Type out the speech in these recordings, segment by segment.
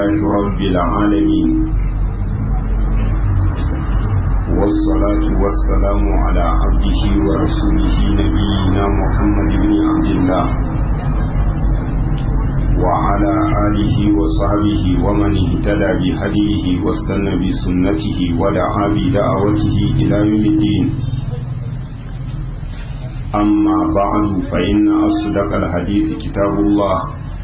لله رب العالمين والصلاة والسلام على عبده ورسوله نبينا محمد بن عبد الله وعلى آله وصحبه ومن اهتدى بهديه واستنى بسنته ودعا بدعوته إلى يوم الدين أما بعد فإن أصدق الحديث كتاب الله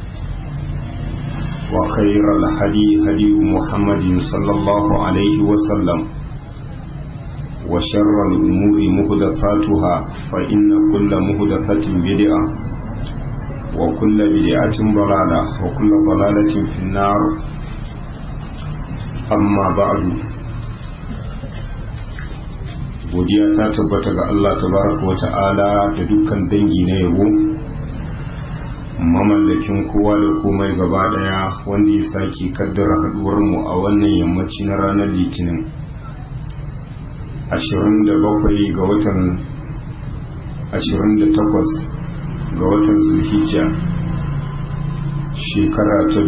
وخير الهدي هدي محمد صلى الله عليه وسلم وشر الأمور مهدفاتها فإن كل مهدفة بدعة وكل بدعة ضلالة وكل ضلالة في النار أما بعد godiya ta tabbata ga Allah tabaraka wa ta'ala da dukkan dangi na yabo mamallakin kowa da komai gaba daya wanda ya sake kaddara haduwar mu a wannan yammaci na ranar litinin 27 ga watan 28 ga watan zulhijja shekara ta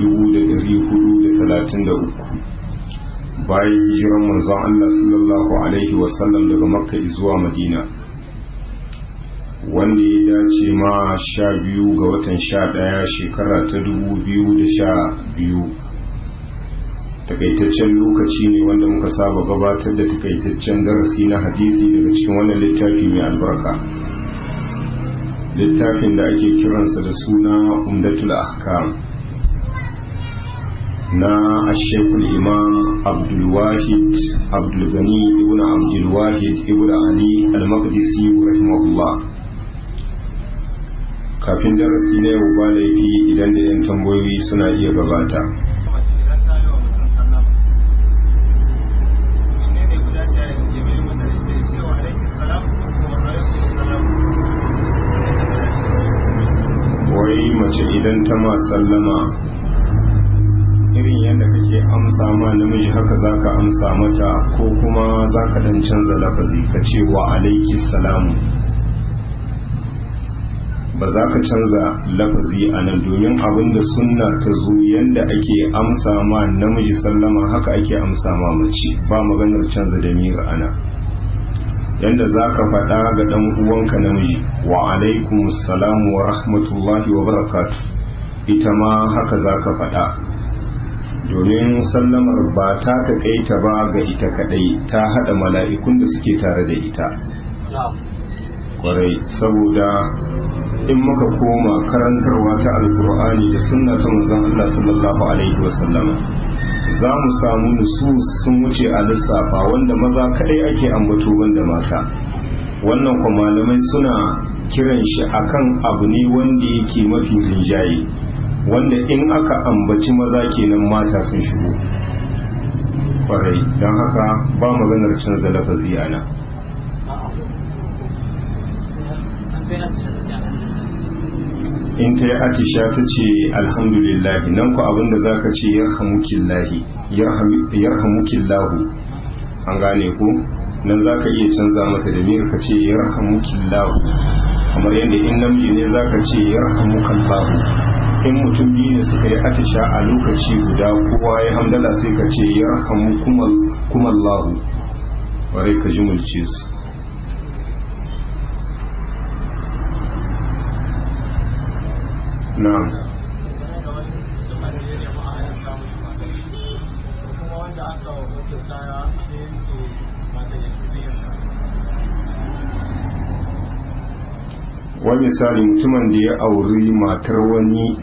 1433 bayan hijiran manzon Allah sallallahu alaihi wasallam daga makka zuwa madina wanda ya dace ma sha biyu ga watan sha ɗaya shekara ta dubu biyu da sha biyu takaitaccen lokaci ne wanda muka saba gabatar da takaitaccen darasi na hadisi daga cikin wannan littafi mai albarka littafin da ake kiransa da suna umdatul ahkam na ashekul imam abdulwahid abdulgani ibn abdulwahid ibn ali al-maqdisi rahimahullah kafin darasi na yau ba laifi idan da yan tambayoyi suna iya gabata wai mace idan ta ma sallama irin yadda kake amsa ma namiji haka zaka amsa mata ko kuma zaka dan canza lafazi ka ce wa alaiki salamu ba za ka canza lafazi a nan domin abinda sunna ta zo yadda ake amsa ma namiji sallama haka ake amsa ma mace ba maganar canza da mira ana yadda za ka faɗa ga ɗan uwanka namiji wa alaikum salamu wa rahmatullahi wa barakatu ita ma haka za ka faɗa domin sallamar ba ta taƙaita ba ga ita kaɗai ta haɗa mala'ikun da suke tare da ita kwarai saboda in muka koma karantarwa ta alkur'ani da sunna ta manzon Allah sallallahu alaihi wasallam za mu samu nusus sun wuce a lissafa wanda maza kadai ake ambato banda mata wannan kuma malamai suna kiran shi akan abu ne wanda yake mafi rinjaye wanda in aka ambaci maza kenan mata sun shigo kwarai don haka ba maganar canza lafazi ana in ta yi atisha ta ce alhamdulillahi nan ku abinda za ka ce yarhamukillahu an gane ku nan za ka iya canza mata da miyar ka ce yarhamukillahu kamar yadda in namiji ne za ka ce yarhamukallahu in mutum biyu ne suka yi atisha a lokaci guda kowa ya hamdala sai ka ce yarhamukumallahu warai ka ji mulce su na'am wani misali mutumin da ya auri matar wani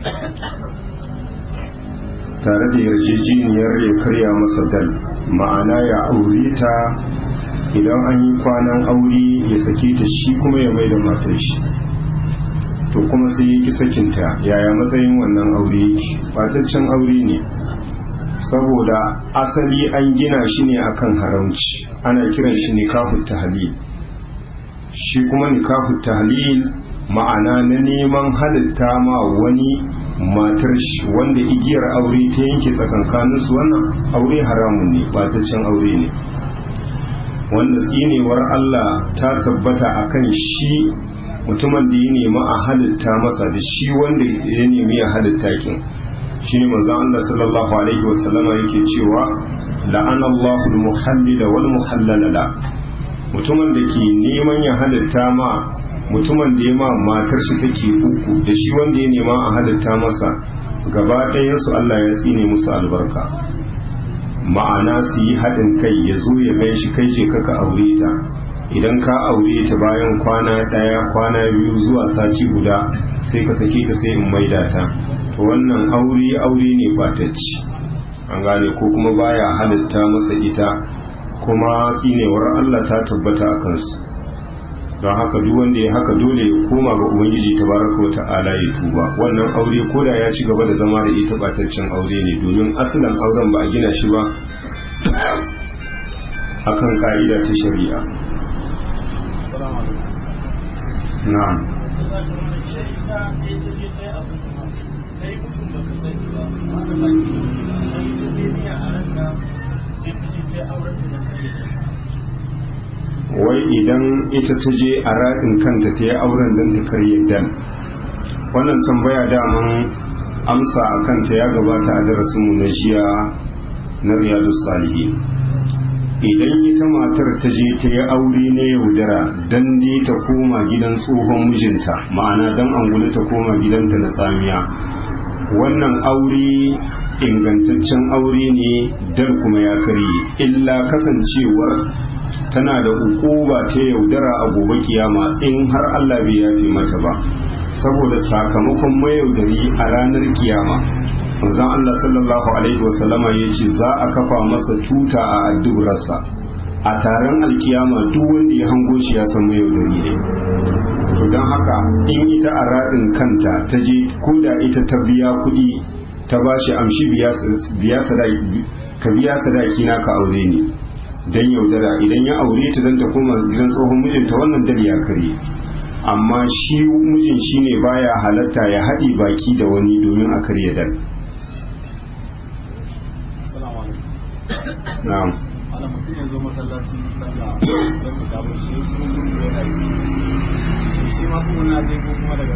tare da yarjejeniyar ya karya masa dal ma'ana ya aure ta idan an yi kwanan aure ya sake ta shi kuma ya mai da matar shi to kuma sai ya ki sakinta yaya matsayin wannan aure fataccen aure ne saboda asali an gina shi ne akan haramci ana kiran shi nikahu tahlil shi kuma nikahu tahlil ma'ana na neman halitta ma wani matar shi wanda igiyar aure ta yanke tsakankaninsu wannan aure haramun ne bataccen aure ne wanda tsinewar Allah ta tabbata akan shi mutumin da ya nemi a halitta masa da shi wanda ya nemi ya halitta kin shine manzon Allah sallallahu alaihi wasallama yake cewa la'ana Allahu al-muhallila wal muhallala la mutumin da ke neman ya halitta ma mutumin da ya ma matar shi sake uku da shi wanda ya nema a halitta masa gaba ɗayansu Allah ya tsine musu albarka ma'ana su yi haɗin kai ya zo ya gan shi kai je kaka aure ta idan ka aure ta bayan kwana ɗaya kwana biyu zuwa sati guda sai ka sake ta sai in maida ta to wannan aure aure ne fatacci an gane ko kuma baya halitta masa ita kuma tsinewar Allah ta tabbata a kansu don haka duk wanda ya haka dole ya koma ga ubangiji tabaraka wa ta'ala ya tuba wannan aure koda ya ci gaba da zama da ita bataccen aure ne domin asalin auren ba a gina shi ba akan ka'ida ta shari'a na'am wai idan ita ta je a raɗin kanta ta yi auren don ta karye dan wannan tambaya daman amsa a kanta ya gabata a darasinmu na jiya na riyadu salihi idan ita matar ta je ta yi aure na yaudara don ne ta koma gidan tsohon mijinta ma'ana don angulu ta koma gidanta na tsamiya wannan aure ingantaccen aure ne dan kuma ya karye illa kasancewar tana da ukuba ta yaudara a gobe kiyama in har Allah bai yafe mata ba saboda sakamakon mayaudari a ranar kiyama manzon Allah sallallahu alaihi wasallama ya ce za a kafa masa tuta a addubrarsa a taron alkiyama duk wanda ya hango shi ya san mayaudari ne to don haka in ita a raɗin kanta ta je ko da ita ta biya kuɗi ta ba shi amshi ka biya sadaki na ka aure ni dan yaudara idan ya aure ta dan ta koma gidan tsohon mijinta wannan dal ya kare amma shi mijin shine baya halatta ya haɗi baki da wani domin a karya dal na'am ana mutum ya zo masallaci sallah don ku dawo shi su mun da yana yi shi ma kuma na je ko kuma daga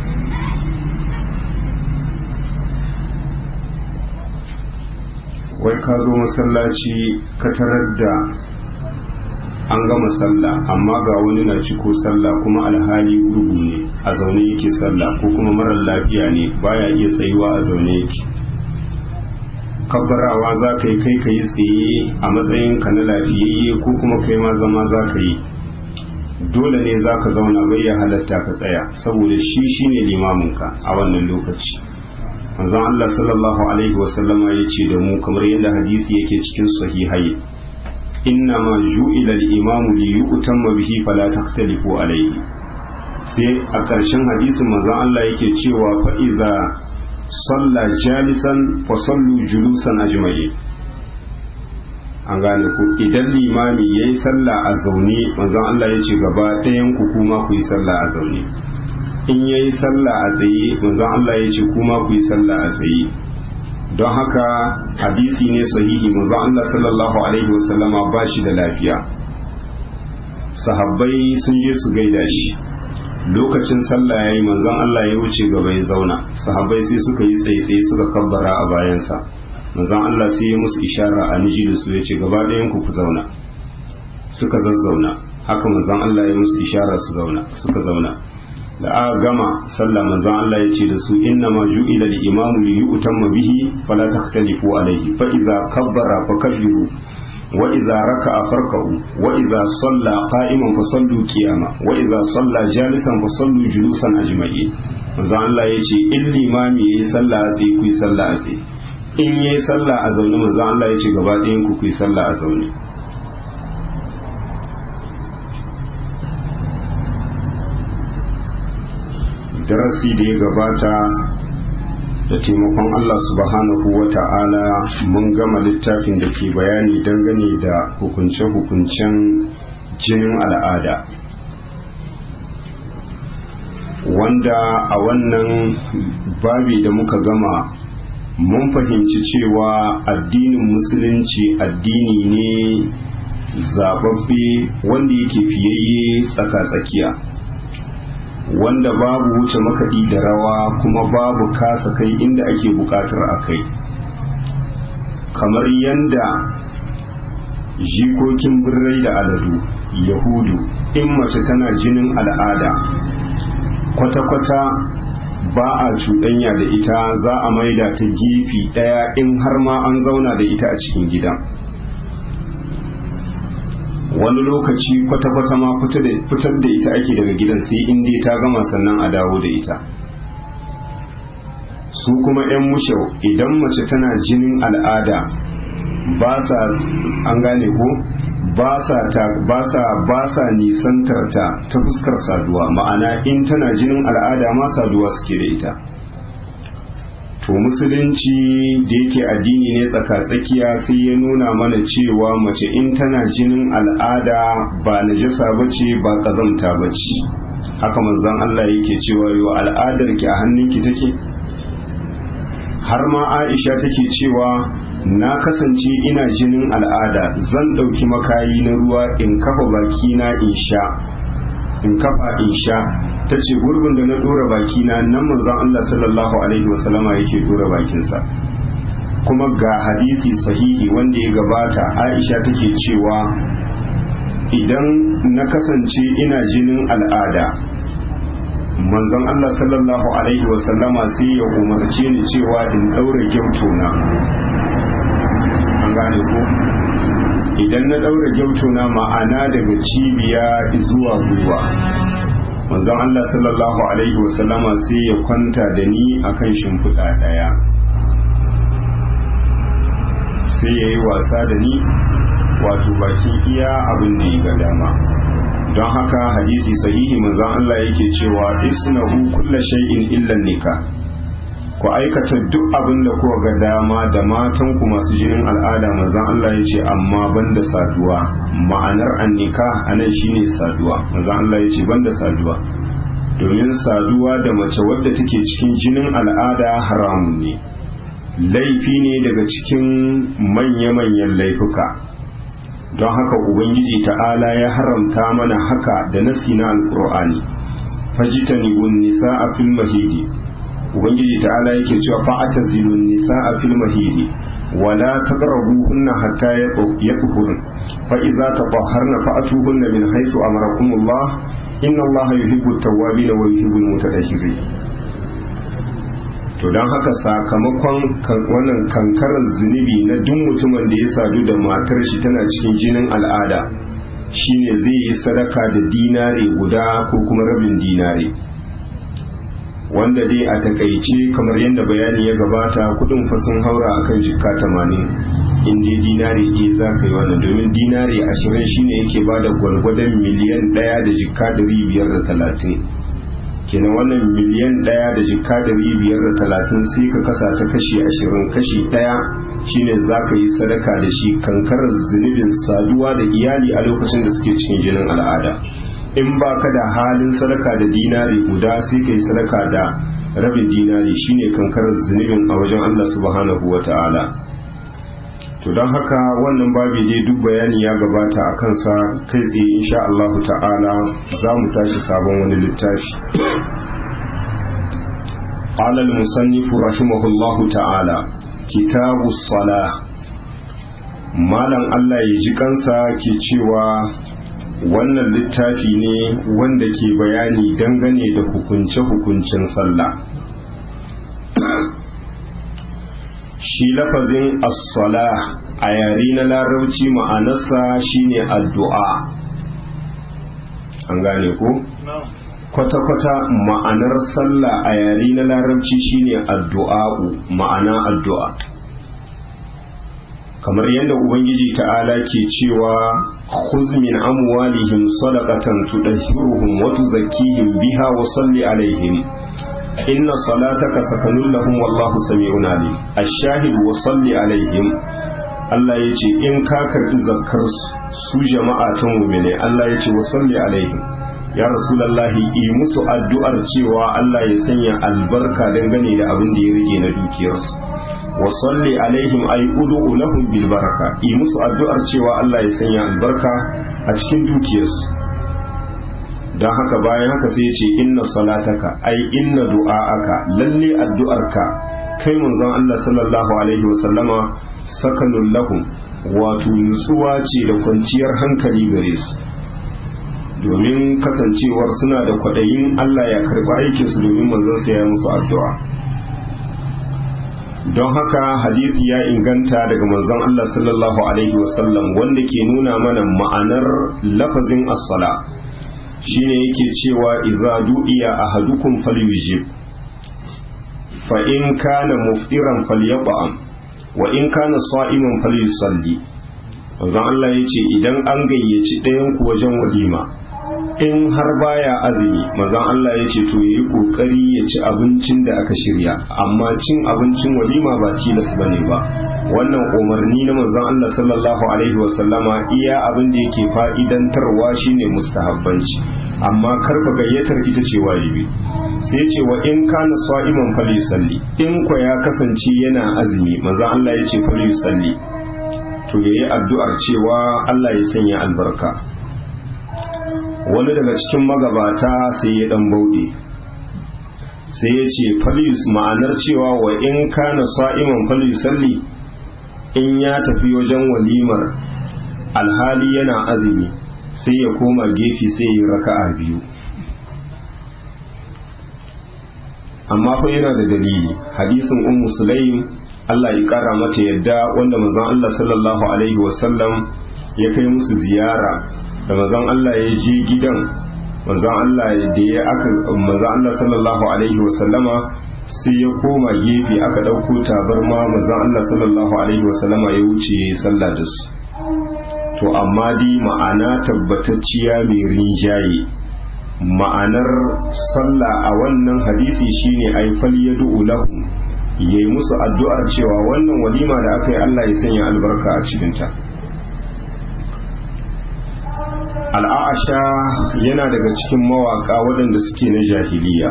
wai ka zo masallaci ka tarar da an gama sallah amma ga wani na ciko sallah kuma alhali gurgu ne a zaune yake sallah ko kuma marar lafiya ne baya iya tsayuwa a zaune yake kabbarawa za ka yi kai ka yi tsaye a matsayin ka na lafiyayye ko kuma kai ma zama za ka yi dole ne za ka zauna bai ya halatta ka tsaya saboda shi shine limaminka a wannan lokaci manzon Allah sallallahu alaihi wasallama ya ce da mu kamar yadda hadisi yake cikin sahihai inna ma ju'ila al-imamu li yu'tamma bihi fala takhtalifu alayhi sai a ƙarshen hadisin manzon Allah yake cewa fa idza salla jalisan fa sallu julusan ajma'in an gane ku idan limami yayi sallah a zaune manzon Allah ya ce gaba ɗayan ku kuma ku yi sallah a zaune in yayi sallah a tsaye manzon Allah ya ce kuma ku yi sallah a tsaye don haka hadisi ne sahihi manzon Allah sallallahu alaihi wasallama ba shi da lafiya sahabbai sun je su gaida shi lokacin sallah yayi manzon Allah ya wuce gaba ya zauna sahabbai sai suka yi tsaye suka kabbara a bayansa manzon Allah sai ya musu ishara a niji da su ya ce gaba ɗayan ku ku zauna suka zazzauna haka manzon Allah ya musu ishara su zauna suka zauna da aka gama sallah manzon Allah ya ce da su inna ma ju'ila al-imamu li yu'tamma bihi fala takhtalifu alayhi fa idza kabbara fakabbiru wa idza raka'a farka'u wa idza salla qa'iman fa sallu qiyama wa idza salla jalisan fa sallu julusan ajma'in manzon Allah ya ce in limami yayi sallah a tsaye ku yi sallah a tsaye in yayi sallah a zaune manzon Allah ya ce gaba ɗayan ku ku yi sallah a zaune darasi da ya gabata da taimakon Allah subhanahu wa ta'ala mun gama littafin da ke bayani dangane da hukunce-hukuncen jinin al'ada wanda a wannan babi da muka gama mun fahimci cewa addinin musulunci addini ne zababbe wanda yake fiyayye tsaka-tsakiya wanda babu wuce makaɗi da rawa kuma babu kasa kai inda ake buƙatar a kai kamar yanda jikokin birrai da aladu yahudu in mace tana jinin al'ada kwata-kwata ba a cuɗanya da ita za a maida ta gefe ɗaya in har ma an zauna da ita a cikin gida wani lokaci kwata-kwata ma fitar da ita ake daga gidan sai in dai ta gama sannan a dawo da ita su kuma 'yan mushau idan mace tana jinin al'ada ba sa an gane ko ba sa ta ba sa ba sa nisantar ta ta fuskar saduwa ma'ana in tana jinin al'ada ma saduwa suke da ita to musulunci da yake addini ne tsaka-tsakiya sai ya nuna mana cewa mace in tana jinin al'ada ba najasa bace ba kazamta bace haka manzon Allah yake cewa yo al'adar ki a hannunki take har ma Aisha take cewa na kasance ina jinin al'ada zan ɗauki makayi na ruwa in kafa bakina in sha in kafa in sha ta ce gurbin da na ɗora bakina nan manzon Allah sallallahu alaihi wasallama yake ɗora bakinsa kuma ga hadisi sahihi wanda ya gabata Aisha take cewa idan na kasance ina jinin al'ada manzon Allah sallallahu alaihi wasallama sai ya umarce ni cewa in ɗaura gyautona an gane ko idan na ɗaura gyautona ma'ana daga cibiya zuwa gwiwa manzon Allah sallallahu alaihi wasallama sai ya kwanta da ni akan shimfiɗa ɗaya sai ya yi wasa da ni wato bakin iya abin da ya ga dama don haka hadisi sahihi manzon Allah yake cewa isnahu kulla shay'in illa nikah ku aikata duk abin da kuka ga dama da matan ku masu jinin al'ada manzon Allah ya ce amma banda saduwa ma'anar annika anan shine saduwa manzon Allah ya ce banda saduwa domin saduwa da mace wadda take cikin jinin al'ada haramun ne laifi ne daga cikin manya-manyan laifuka don haka ubangiji ta'ala ya haramta mana haka da nasi na alkur'ani fajitani gun nisa a fil mahidi ubangiji ta'ala yake cewa fa'ata zilun nisa a fil mahidi wala taqrabuhunna hatta yatuhurun fa idza tatahharna fa'atuhunna min haythu amarakumullah inna allaha yuhibbu at-tawwabin wa yuhibbu al-mutatahhirin to don haka sakamakon wannan kankarar zunubi na duk mutumin da ya sadu da matar shi tana cikin jinin al'ada shine zai yi sadaka da dinare guda ko kuma rabin dinare wanda dai a takaice kamar yadda bayani ya gabata kudin fasin haura akan jikka tamanin in dai dinare ɗaya za ka yi wannan domin dinare ashirin shine yake ba da gwalgwadon miliyan ɗaya da jikka dari biyar da talatin kenan wannan miliyan ɗaya da jikka dari biyar da talatin sai ka kasa ta kashi ashirin kashi ɗaya shine za ka yi sadaka da shi kankarar zunubin saduwa da iyali a lokacin da suke cikin jinin al'ada in ba ka da halin sadaka da dinari guda sai ka yi sadaka da rabin dinari shine kankarar zunubin a wajen Allah subhanahu wa ta'ala to don haka wannan babi dai duk bayani ya gabata a kansa kai tsaye insha Allah ta'ala za mu tashi sabon wani littafi قال المصنف رحمه الله تعالى كتاب الصلاة malam Allah ya ji kansa ke cewa wannan littafi ne wanda ke bayani dangane da hukunce-hukuncen sallah shi lafazin as-sala a yare na larabci ma'anarsa shine addu'a an gane ko kwata-kwata ma'anar sallah a yare na larabci shine addu'a'u ma'ana addu'a kamar yadda ubangiji ta'ala ke cewa khuz min amwalihim sadaqatan tudahhiruhum wa tuzakkihim biha wa salli alaihim inna salataka sakanun lahum wallahu sami'un alim ash-shahid wa salli alaihim Allah ya ce in ka karbi zakkar su jama'a ta mu'mine Allah ya ce wa salli alaihim ya rasulullahi yi musu addu'ar cewa Allah ya sanya albarka dangane da abin da ya rage na dukiyarsu wa salli alaihim ay ud'u lahum bil baraka yi musu addu'ar cewa Allah ya sanya albarka a cikin dukiyarsu don haka bayan haka sai ce inna salataka ai inna du'a'aka lalle addu'arka kai manzon Allah sallallahu alaihi wasallama sakanun lahum wato nutsuwa ce da kwanciyar hankali gare su domin kasancewar suna da kwaɗayin Allah ya karɓi aikinsu domin manzon sa ya musu addu'a don haka hadisi ya inganta daga manzon Allah sallallahu alaihi wasallam wanda ke nuna mana ma'anar lafazin as-sala shine yake cewa idza du'iya ahadukum falyujib fa in kana muftiran falyat'am wa in kana sa'iman falyusalli manzon Allah yace idan an gayyaci ɗayan ku wajen walima in har baya azumi manzon Allah yace to yayi kokari ya ci abincin da aka shirya amma cin abincin walima ba tilas bane ba wannan umarni na manzon Allah sallallahu alaihi wasallama iya abin da yake fa'idantarwa shine mustahabbanci amma karba gayyatar ita ce wajibi sai ce wa in kana sa'iman fali salli in kwa ya kasance yana azumi manzon Allah ya ce fali salli to yayi addu'ar cewa Allah ya sanya albarka wani daga cikin magabata sai ya dan bauɗe sai ya ce falis ma'anar cewa wa in kana sa'iman fali salli in ya tafi wajen walimar alhali yana azumi sai ya koma gefe sai ya raka'a biyu amma fa yana da dalili hadisin ummu sulaim Allah ya kara mata yadda wanda manzon Allah sallallahu alaihi wasallam ya kai musu ziyara da manzon Allah ya je gidan manzon Allah da ya aka manzon Allah sallallahu alaihi wasallama sai ya koma gefe aka ɗauko tabarma manzon Allah sallallahu alaihi wasallama ya wuce ya yi sallah da su to amma dai ma'ana tabbatacciya mai rinjaye ma'anar sallah a wannan hadisi shine ai fal yad'u lahum yayi musu addu'ar cewa wannan walima da aka yi Allah ya sanya albarka a cikinta al'asha yana daga cikin mawaka waɗanda suke na jahiliya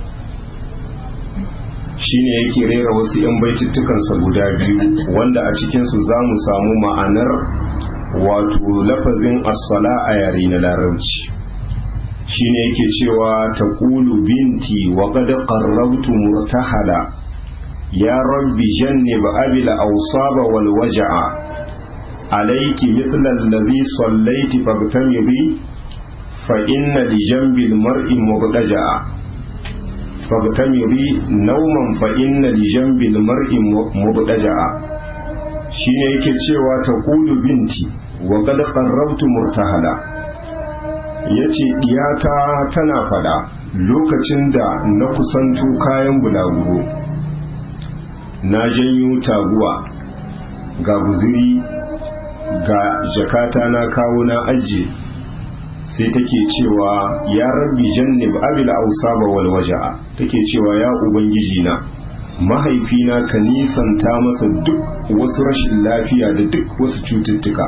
shine yake rera wasu 'yan baitittukansa guda biyu wanda a cikinsu za mu samu ma'anar wato lafazin as-sala a yare na larabci shine yake cewa taqulu binti wa qad qarrabtu murtahala ya rabbi jannib abil awsaba wal waj'a alayki mithla alladhi sallayti fabtamidi fa inna li janbi al mar'i mubtaja'a fabtamidi nawman fa inna li janbi al mar'i mubtaja'a shine yake cewa taqulu binti wa qad qarrabtu murtahala yace diyata tana fada lokacin da na kusanto kayan bulaguro na janyo taguwa ga guziri ga jakata na kawo na ajiye sai take cewa ya rabbi jannib abil ausaba wal waja'a take cewa ya ubangiji na mahaifina ka nisanta masa duk wasu rashin lafiya da duk wasu cututtuka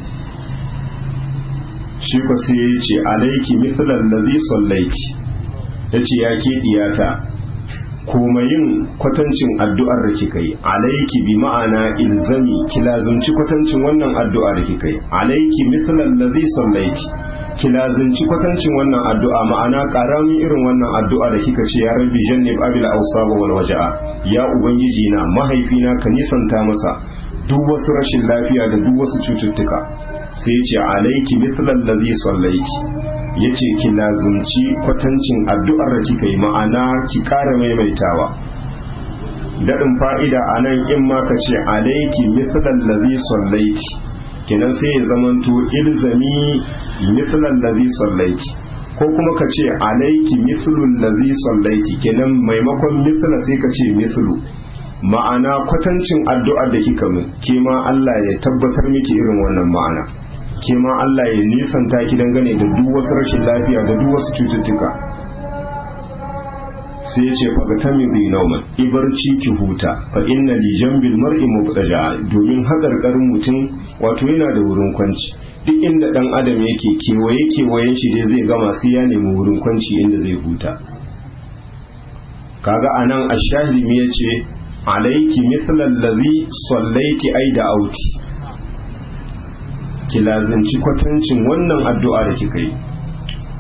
shi ko sai ya ce alaiki mithlan ladhi sallaiti yace ya ke diyata kuma yin kwatancin addu'ar da kika yi alaiki bi ma'ana ilzami ki lazumci kwatancin wannan addu'a da kika yi alaiki mithlan ladhi sallaiti ki lazumci kwatancin wannan addu'a ma'ana karamin irin wannan addu'a da kika ce ya rabbi jannib abil awsaba wal waja'a ya ubangiji na mahaifina ka nisanta masa duk wasu rashin lafiya da duk wasu cututtuka sai ce alaiki mithlan ladhi sallaiti yace ki lazumci kwatancin addu'ar da kika yi ma'ana ki ƙara maimaitawa daɗin fa'ida a nan in ma ka ce alaiki mithlan ladhi sallaiti kenan sai ya zamanto ilzami mithlan ladhi sallaiti ko kuma ka ce alaiki mithlul ladhi sallaiti kenan maimakon mithla sai ka ce mithlu ma'ana kwatancin addu'ar da kika min ke ma Allah ya tabbatar miki irin wannan ma'ana ke ma Allah ya nisanta ki dangane da duk wasu rashin lafiya da duk wasu cututtuka sai ya ce faga ta min nauman ibarci ki huta fa inna li jambil mar'i mubtaja domin hakarkarin mutum wato yana da wurin kwanci duk inda dan adam yake kewaye kewayen shi dai zai gama sai ya nemi wurin kwanci inda zai huta kaga anan ashahimi ya ce alaiki mithlan ladhi sallaiti ai da auti ki lazanci kwatancin wannan addu'a da kika yi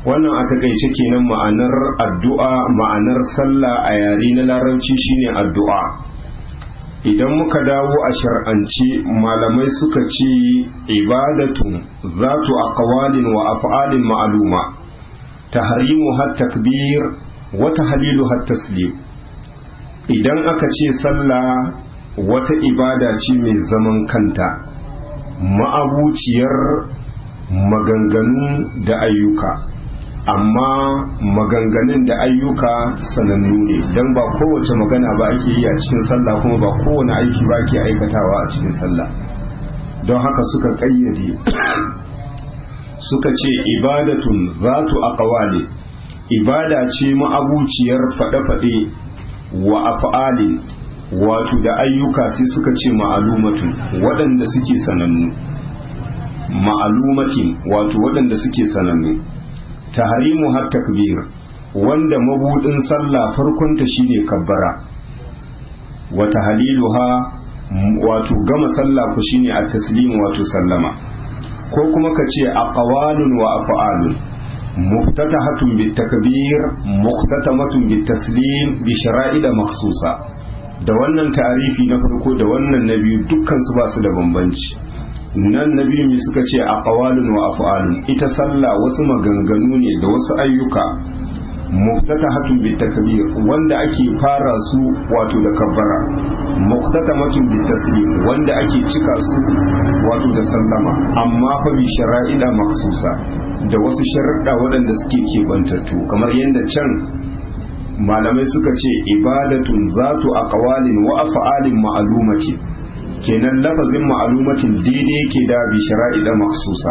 wannan a takaice kenan ma'anar addu'a ma'anar sallah a yare na larabci shine addu'a idan muka dawo a shar'ance malamai suka ce ibadatun zatu aqwalin wa af'alin ma'luma tahrimu hat takbir wa tahlilu hat taslim idan aka ce sallah wata ibada ce mai zaman kanta ma'abuciyar maganganu da ayyuka amma maganganun da ayyuka sanannu ne don ba kowace magana ba ake yi a cikin sallah kuma ba kowane aiki ba ke aikatawa a cikin sallah don haka suka ƙayyade suka ce ibadatun zatu aqwali ibada ce ma'abuciyar faɗe-faɗe wa af'alin wato da ayyuka sai suka ce ma'alumatun waɗanda suke sanannu ma'alumatin wato waɗanda suke sanannu tahrimu har takbir wanda mabudin sallah farkonta shine kabbara wa tahliluha wato gama sallah ku shine at-taslim wato sallama ko kuma ka ce aqwalun wa af'alun muftatahatun bit takbir muhtatamatun bit taslim bi shara'ida makhsusa da wannan ta'arifi na farko da wannan na biyu dukkan su ba su da bambanci nan na biyu mai suka ce a ƙawalin wa af'alun ita sallah wasu maganganu ne da wasu ayyuka muftata hatun bi takbir wanda ake fara su wato da kabbara muftata matun bi taslim wanda ake cika su wato da sallama amma fa bi shara'ida maksusa da wasu sharuɗa waɗanda suke kebantattu kamar yadda can malamai suka ce ibadatun zatu aqwalin wa af'alin ma'lumati kenan lafazin ma'alumatin daidai yake da bi shara'ida maksusa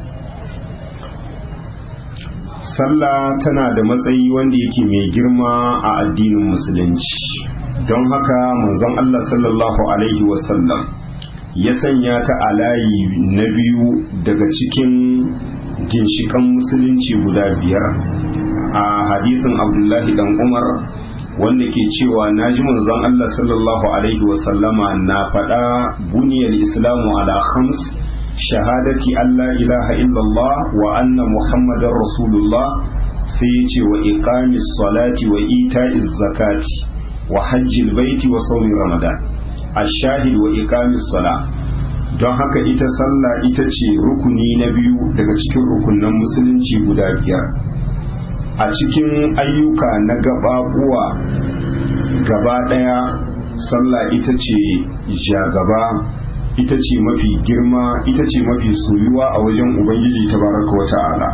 sallah tana da matsayi wanda yake mai girma a addinin musulunci don haka manzon Allah sallallahu alaihi wasallam ya sanya ta a layi na biyu daga cikin ginshikan musulunci guda biyar a hadisin abdullahi dan umar wanda ke cewa na ji manzon Allah sallallahu alaihi wasallama na faɗa buniyar islamu ala khams shahadati Allah ilaha illallah wa anna muhammadar rasulullah sai ya ce wa iqamis salati wa ita'iz zakati wa hajjil baiti wa saumin ramadan ashahid wa iqamis sala don haka ita sallah ita ce rukuni na biyu daga cikin rukunan musulunci guda biyar a cikin ayyuka na gababuwa gaba ɗaya sallah ita ce jagaba ita ce mafi girma ita ce mafi soyuwa a wajen ubangiji tabaraka wa ta'ala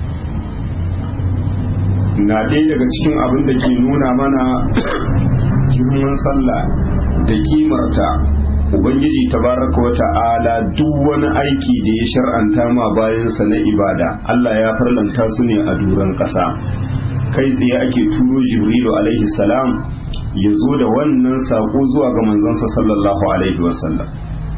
na ɗaya daga cikin abin da ke nuna mana girman sallah da kimarta ubangiji tabaraka wa ta'ala duk wani aiki da ya shar'anta ma bayansa na ibada Allah ya farlanta su ne a duran ƙasa kai tsaye ake turo jibrilu alaihi salam ya zo da wannan saƙo zuwa ga manzansa sallallahu alaihi wasallam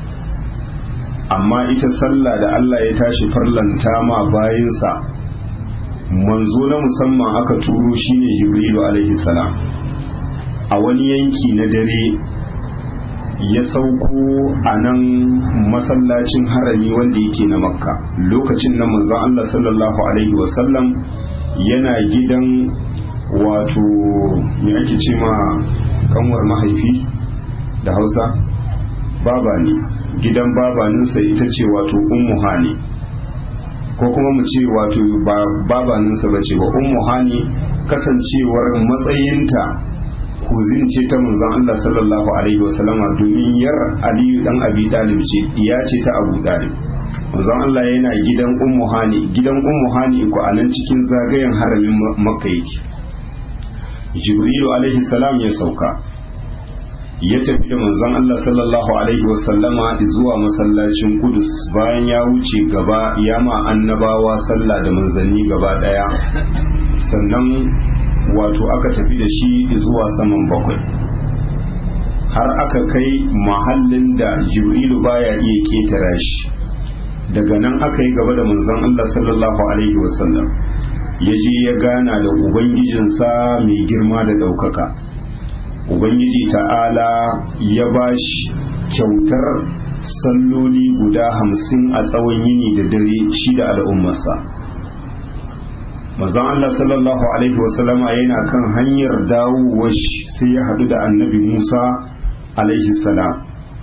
amma ita sallah da Allah ya tashi farlanta ma bayansa manzo na musamman aka turo shine jibrilu alaihi salam a wani yanki na dare ya sauko a nan masallacin harami wanda yake na makka lokacin nan manzon Allah sallallahu alaihi wasallam yana gidan wato me ake ce ma kanwar mahaifi da hausa baba ne gidan babaninsa ita ce wato ummu hani ko kuma mu ce wato ba babaninsa ba ce ba ummu hani kasancewar matsayinta kuzin ce ta manzon Allah sallallahu alaihi wasallama domin yar Aliyu dan Abi Talib ce iya ce ta Abu Talib manzon Allah yana gidan Ummu Hani gidan Ummu Hani ko a nan cikin zagayen haramin Makka yake Jibrilu alaihi salam ya sauka ya tafi da manzon Allah sallallahu alaihi wasallama zuwa masallacin Kudus bayan ya wuce gaba ya ma annabawa sallah da manzanni gaba daya sannan wato aka tafi da shi zuwa saman bakwai har aka kai mahallin da jibrilu baya iya ketara shi daga nan aka yi gaba da manzon Allah sallallahu alaihi wasallam ya je ya gana da ubangijinsa mai girma da ɗaukaka ubangiji ta'ala ya ba shi kyautar salloli guda hamsin a tsawon yini da dare shi da al'ummarsa mazan Allah sallallahu alaihi wasallama yana kan hanyar dawowar sai ya haɗu da annabi Musa alaihi salam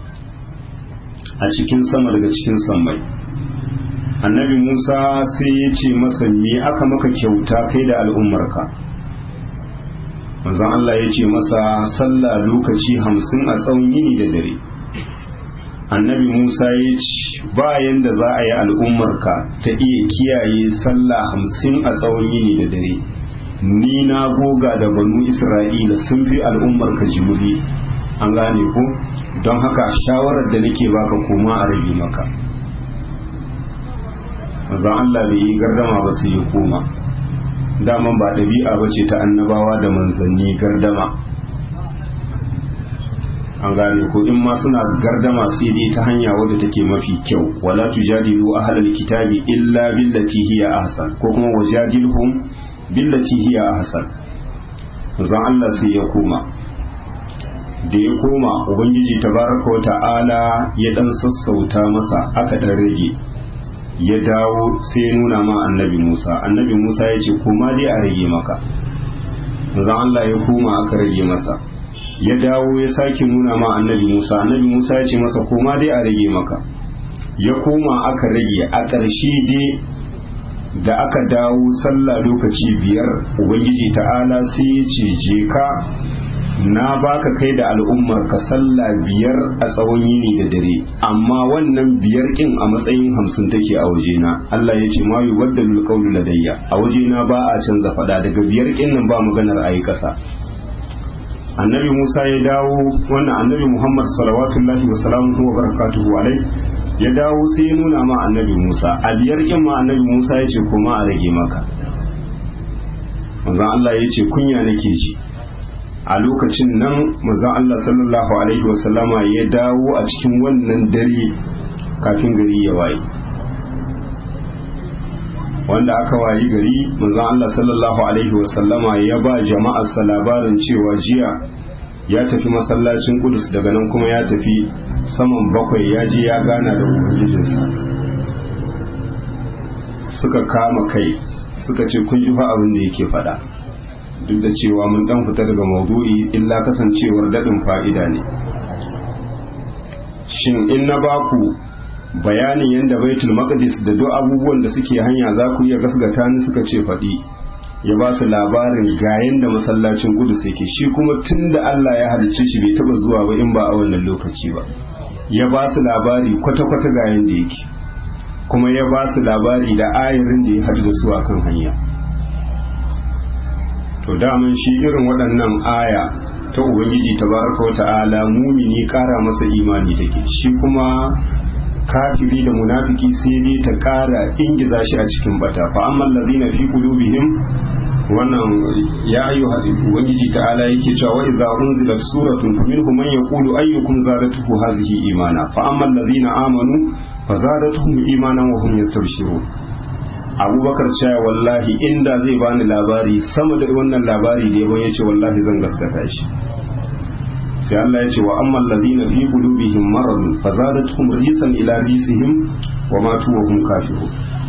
a cikin sama daga cikin sammai annabi Musa sai ya ce masa me aka maka kyauta kai da al'ummarka manzon Allah ya ce masa sallah lokaci hamsin a tsawon yini da dare annabi Musa ya ce bayan da za a yi al'ummarka ta iya kiyaye sallah hamsin a tsawon yini da dare ni na goga da banu Isra'ila sun fi al'ummarka jimuri an gane ko don haka shawarar da nake baka koma a rage maka manzon Allah bai yi gardama ba sai ya koma daman ba ɗabi'a ba ce ta annabawa da manzanni gardama an gane ko in ma suna gardama sai dai ta hanya wadda take mafi kyau wala tujadilu ahlal kitabi illa billati hiya ahsan ko kuma wajadilhum billati hiya ahsan zan Allah sai ya koma da ya koma ubangiji tabaraka wa ta'ala ya dan sassauta masa aka dan rage ya dawo sai ya nuna ma annabi Musa annabi Musa ya ce koma dai a rage maka zan Allah ya koma aka rage masa ya dawo ya sake nuna ma annabi Musa annabi Musa ya ce masa koma dai a rage maka ya koma aka rage a ƙarshe dai da aka dawo sallah lokaci biyar ubangiji ta'ala sai ya ce je ka na baka kai da al'ummar ka sallah biyar a tsawon yini da dare amma wannan biyar kin a matsayin hamsin take a wajena Allah ya ce ma yubaddalul qawlu ladayya a wajena ba a canza fada daga biyar kin nan ba maganar ayi kasa annabi Musa ya dawo wannan annabi Muhammad salawatullahi wa salamuhu wa barakatuhu alai ya dawo sai ya nuna ma annabi Musa a biyar kin ma annabi Musa ya ce kuma a rage maka manzon Allah ya ce kunya nake ji a lokacin nan manzon Allah sallallahu alaihi wa sallama ya dawo a cikin wannan dare kafin gari ya waye wanda aka wayi gari manzon Allah sallallahu alaihi wasallama ya ba jama'arsa labarin cewa jiya ya tafi masallacin Kudus daga nan kuma ya tafi saman bakwai ya je ya gana da ubangijinsa suka kama kai suka ce kun ji fa abin da yake faɗa duk da cewa mun dan fita daga maudu'i illa kasancewar daɗin fa'ida ne shin in na baku bayanin yadda baitul maqdis da duk abubuwan da suke hanya za ku iya gasgata ni suka ce faɗi ya ba su labarin ga yadda masallacin kudus yake shi kuma tun da Allah ya halicce shi bai taba zuwa ba in ba a wannan lokaci ba ya ba su labari kwata-kwata ga yadda yake kuma ya ba su labari da ayarin da ya haɗu da su akan hanya to daman shi irin waɗannan aya ta ubangiji tabaraka wa ta'ala mumini ƙara masa imani take shi kuma kafiri da munafiki sai dai ta kara ingiza shi a cikin bata fa amma allazina fi qulubihim wannan ya ayu ubangiji ta'ala yake cewa wa idza unzilat suratun faminhum man yaqulu ayyukum zadatuhu hadhihi imana fa amma allazina amanu fazadatuhum imanan wa hum yastabshirun abubakar cewa wallahi inda zai bani labari sama da wannan labari da yabon yace wallahi zan gaskata shi sai Allah ya ce wa amma allazina fi qulubihim maradun fazadatuhum risan ila risihim wa matu wa hum kafirun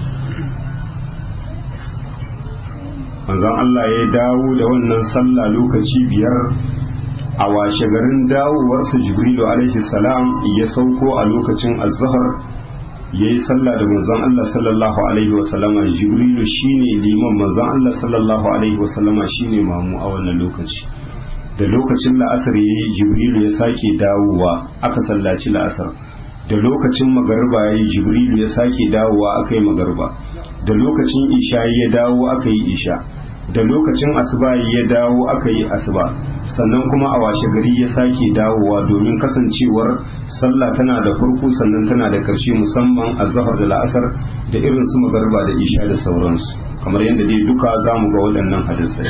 manzon Allah ya dawo da wannan sallah lokaci biyar a washe garin dawowarsa Jibrilu alaihi salam ya sauko a lokacin azhar ya yi sallah da manzon Allah sallallahu alaihi wasallama Jibrilu shine liman manzon Allah sallallahu alaihi wasallama shine mamu a wannan lokaci da lokacin la'asar ya yi jibrilu ya sake dawowa aka sallaci la'asar da lokacin magarba ya yi jibrilu ya sake dawowa aka yi magarba da lokacin isha ya dawo aka yi isha da lokacin asuba ya dawo aka yi asuba sannan kuma a washe gari ya sake dawowa domin kasancewar sallah tana da farko sannan tana da karshe musamman a zahar da la'asar da irin su magarba da isha da sauransu kamar yadda dai duka za mu ga waɗannan hadisai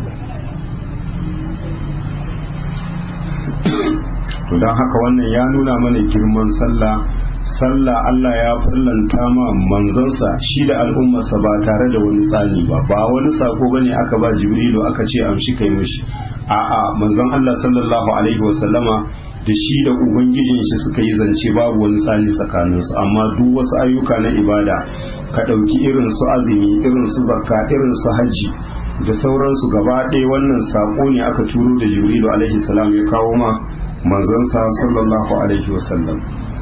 to don haka wannan ya nuna mana girman sallah sallah Allah ya farlanta ma manzansa shi da al'ummarsa ba tare da wani tsani ba ba wani sako bane aka ba jibrilu aka ce amshi kai mishi a'a manzon Allah sallallahu alaihi wasallama da shi da ubangijin shi suka yi zance babu wani tsani tsakaninsu amma duk wasu ayyuka na ibada ka ɗauki irin su azumi irin su zakka irin su hajji da sauransu gaba ɗaya wannan saƙo ne aka turo da jibrilu alaihi salam ya kawo ma manzansa sallallahu alaihi wasallam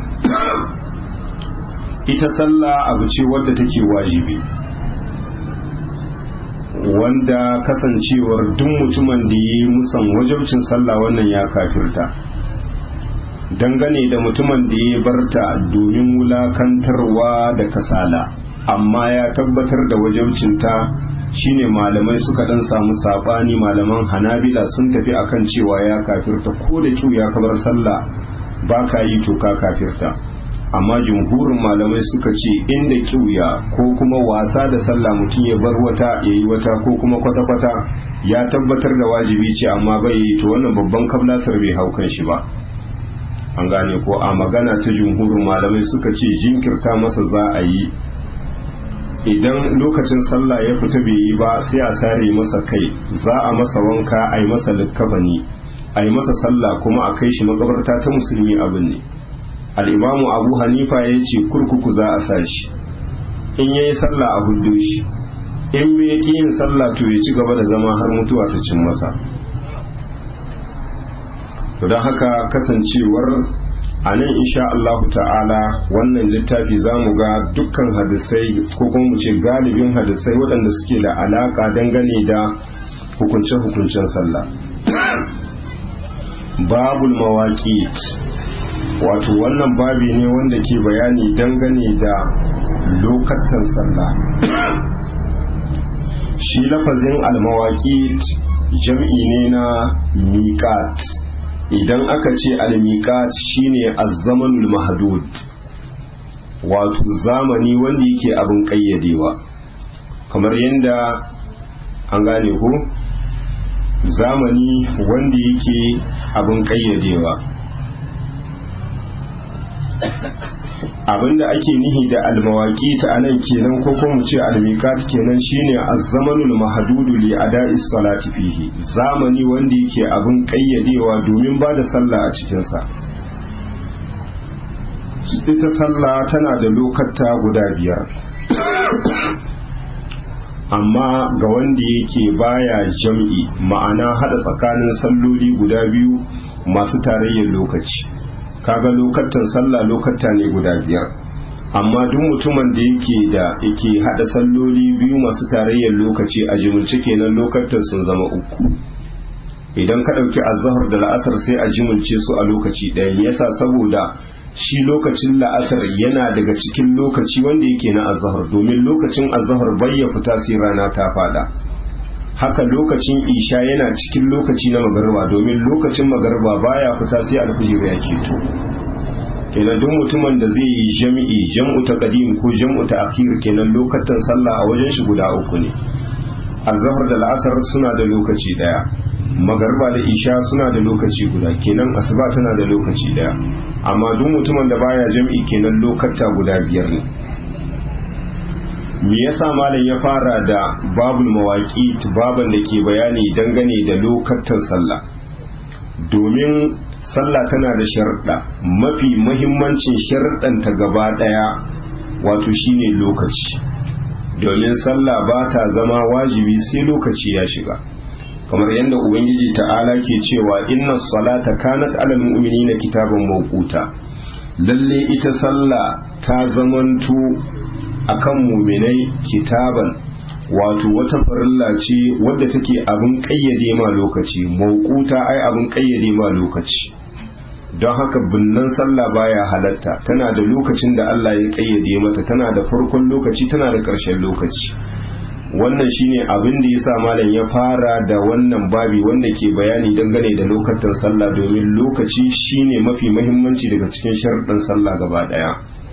ita sallah abu ce wadda take wajibi wanda kasancewar duk mutumin da ya yi musan wajabcin sallah wannan ya kafirta dangane da mutumin da ya barta domin wulakantarwa da kasala amma ya tabbatar da wajabcinta shine malamai suka dan samu sabani malaman hanabila sun tafi akan cewa ya kafirta ko da kyau ya kabar sallah ba ka yi to ka kafirta amma jumhurin malamai suka ce inda kiuya ko kuma wasa da sallah mutum ya bar wata ya yi wata ko kuma kwata-kwata ya tabbatar da wajibi ce amma bai yi to wannan babban kablasar bai hau kan shi ba an gane ko a magana ta jumhurin malamai suka ce jinkirta masa za a yi idan lokacin sallah ya fita bai yi ba sai a sare masa kai za a masa wanka a yi masa likkafani a yi masa sallah kuma a kai shi makabarta ta musulmi abin ne al'imamu abu hanifa ya ce kurkuku za a sa shi in ya yi sallah a hudu shi in bai ki yin sallah to ya ci gaba da zama har mutuwa ta cin masa don haka kasancewar a nan insha Allah ta'ala wannan littafi za mu ga dukkan hadisai ko kuma mu ce galibin hadisai waɗanda suke da alaƙa dangane da hukunce-hukuncen sallah babul mawaƙit wato wannan babi ne wanda ke bayani dangane da lokacin sallah shi lafazin almawaqit jam'i ne na miqat idan aka ce almiqat shine az-zamanul mahdud wato zamani wanda yake abin kayyadewa kamar yadda an gane ko zamani wanda yake abin kayyadewa abinda ake nihi da almawaki ta anan kenan ko kuma mu ce almiqat kenan shine az-zamanul mahdudu li ada'is salati fihi zamani wanda yake abin kayyadewa domin ba da sallah a cikin sa ita sallah tana da lokata guda biyar amma ga wanda yake baya jam'i ma'ana hada tsakanin salloli guda biyu masu tarayyar lokaci kaga lokatan sallah lokata ne guda biyar amma duk mutumin da yake da yake hada salloli biyu masu tarayyar lokaci a jimilce kenan lokatan sun zama uku idan ka dauki azhar da la'asar sai a jimilce su a lokaci ɗaya yasa saboda shi lokacin la'asar yana daga cikin lokaci wanda yake na azhar domin lokacin azhar bai ya fita sai rana ta fada haka lokacin isha yana cikin lokaci na magarba domin lokacin magarba baya fita sai alfijir ya keto kenan duk mutumin da zai yi jami'i jam'u ta qadim ko jam'u ta akhir kenan lokacin sallah a wajen shi guda uku ne azhar da al'asar suna da lokaci daya magarba da isha suna da lokaci guda kenan asuba tana da lokaci daya amma duk mutumin da baya jam'i kenan lokata guda biyar ne me yasa malam ya fara da babul mawaki baban da ke bayani dangane da lokacin sallah domin sallah tana da sharuɗa mafi mahimmancin sharuɗanta gaba ɗaya wato shine lokaci domin sallah ba ta zama wajibi sai lokaci ya shiga kamar yadda ubangiji ta'ala ke cewa inna salata kanat alal mu'minina kitaban mawquta lalle ita sallah ta zamanto akan muminai kitaban wato wata farilla ce wadda take abin kayyade ma lokaci mawquta ai abin kayyade ma lokaci don haka binnan sallah baya halatta tana da lokacin da Allah ya kayyade mata tana da farkon lokaci tana da ƙarshen lokaci wannan shine abin da yasa malam ya fara da wannan babi wanda ke bayani dangane da lokacin sallah domin lokaci shine mafi muhimmanci daga cikin sharuɗin sallah gaba ɗaya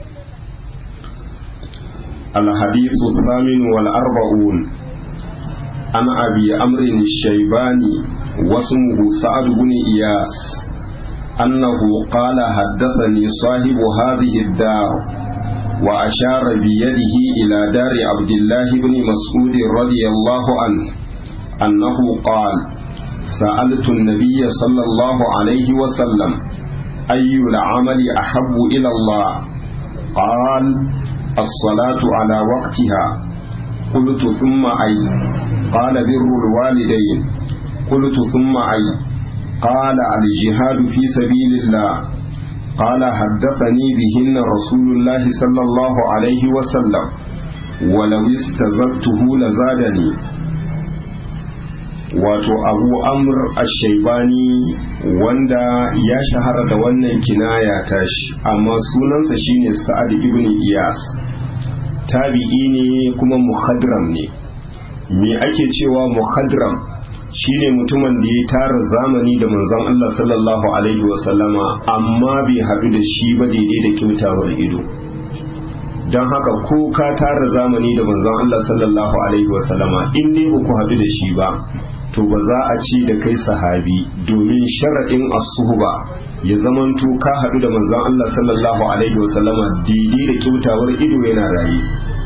الحديث الثامن والأربعون عن أبي أمر الشيباني واسمه سعد بن إياس أنه قال حدثني صاحب هذه الدار وأشار بيده إلى دار عبد الله بن مسعود رضي الله عنه أنه قال سألت النبي صلى الله عليه وسلم أي العمل أحب إلى الله قال الصلاة على وقتها قلت ثم أي قال بر الوالدين قلت ثم أي قال الجهاد في سبيل الله قال حدثني بهن رسول الله صلى الله عليه وسلم ولو استزدته لزادني wato abu amr ashaibani wanda ya shahara da wannan kinaya tashi amma sunansa shine sa'ad ibn iyas tabi'i ne kuma muhadram ne me ake cewa muhadram shine mutumin da ya tara zamani da manzon Allah sallallahu alaihi wasallama amma bai haɗu da shi ba daidai da kyautawar ido don haka ko ka tara zamani da manzon Allah sallallahu alaihi wasallama in dai ba ku haɗu da shi ba to ba za a ci da kai sahabi domin sharaɗin asuhuba ya zamanto ka haɗu da manzon Allah sallallahu alaihi wasallama daidai da kyautawar ido yana raye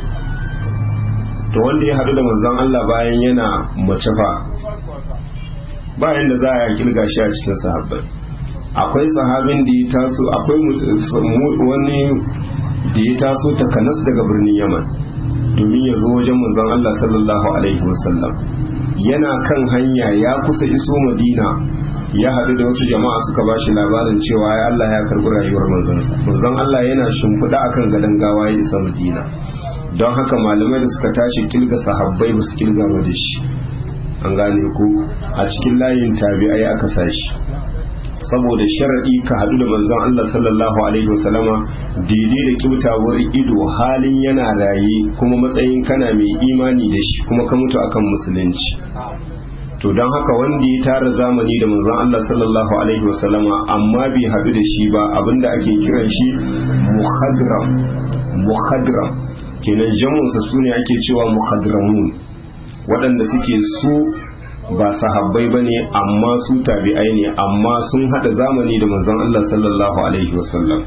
to wanda ya haɗu da manzon Allah bayan yana mace fa bayan da za a kirga shi a cikin sahabbai akwai sahabin da ya taso akwai wani da ya taso takanas daga birnin yaman domin ya zo wajen manzon Allah sallallahu alaihi wasallam yana kan hanya ya kusa iso madina ya haɗu da wasu jama'a suka ba shi labarin cewa ya Allah ya karɓi rayuwar manzansa manzon Allah yana shimfiɗa akan gadon gawa ya isa madina don haka malamai da suka tashi kilga sahabbai ba su kilga ba da shi an gane ku a cikin layin tabi'ai aka sashi saboda sharaɗi ka haɗu da manzon Allah sallallahu alaihi wasallama daidai da kyautawar ido halin yana raye kuma matsayin kana mai imani da shi kuma ka mutu akan musulunci to don haka wanda ya tara zamani da manzon Allah sallallahu alaihi wasallama amma bai haɗu da shi ba abinda ake kiran shi muhadram muhadram kenan jamunsa sune ake cewa muhadramun waɗanda suke su ba sahabbai ba ne amma su tabi'ai ne amma sun haɗa zamani da manzon Allah sallallahu alaihi wasallam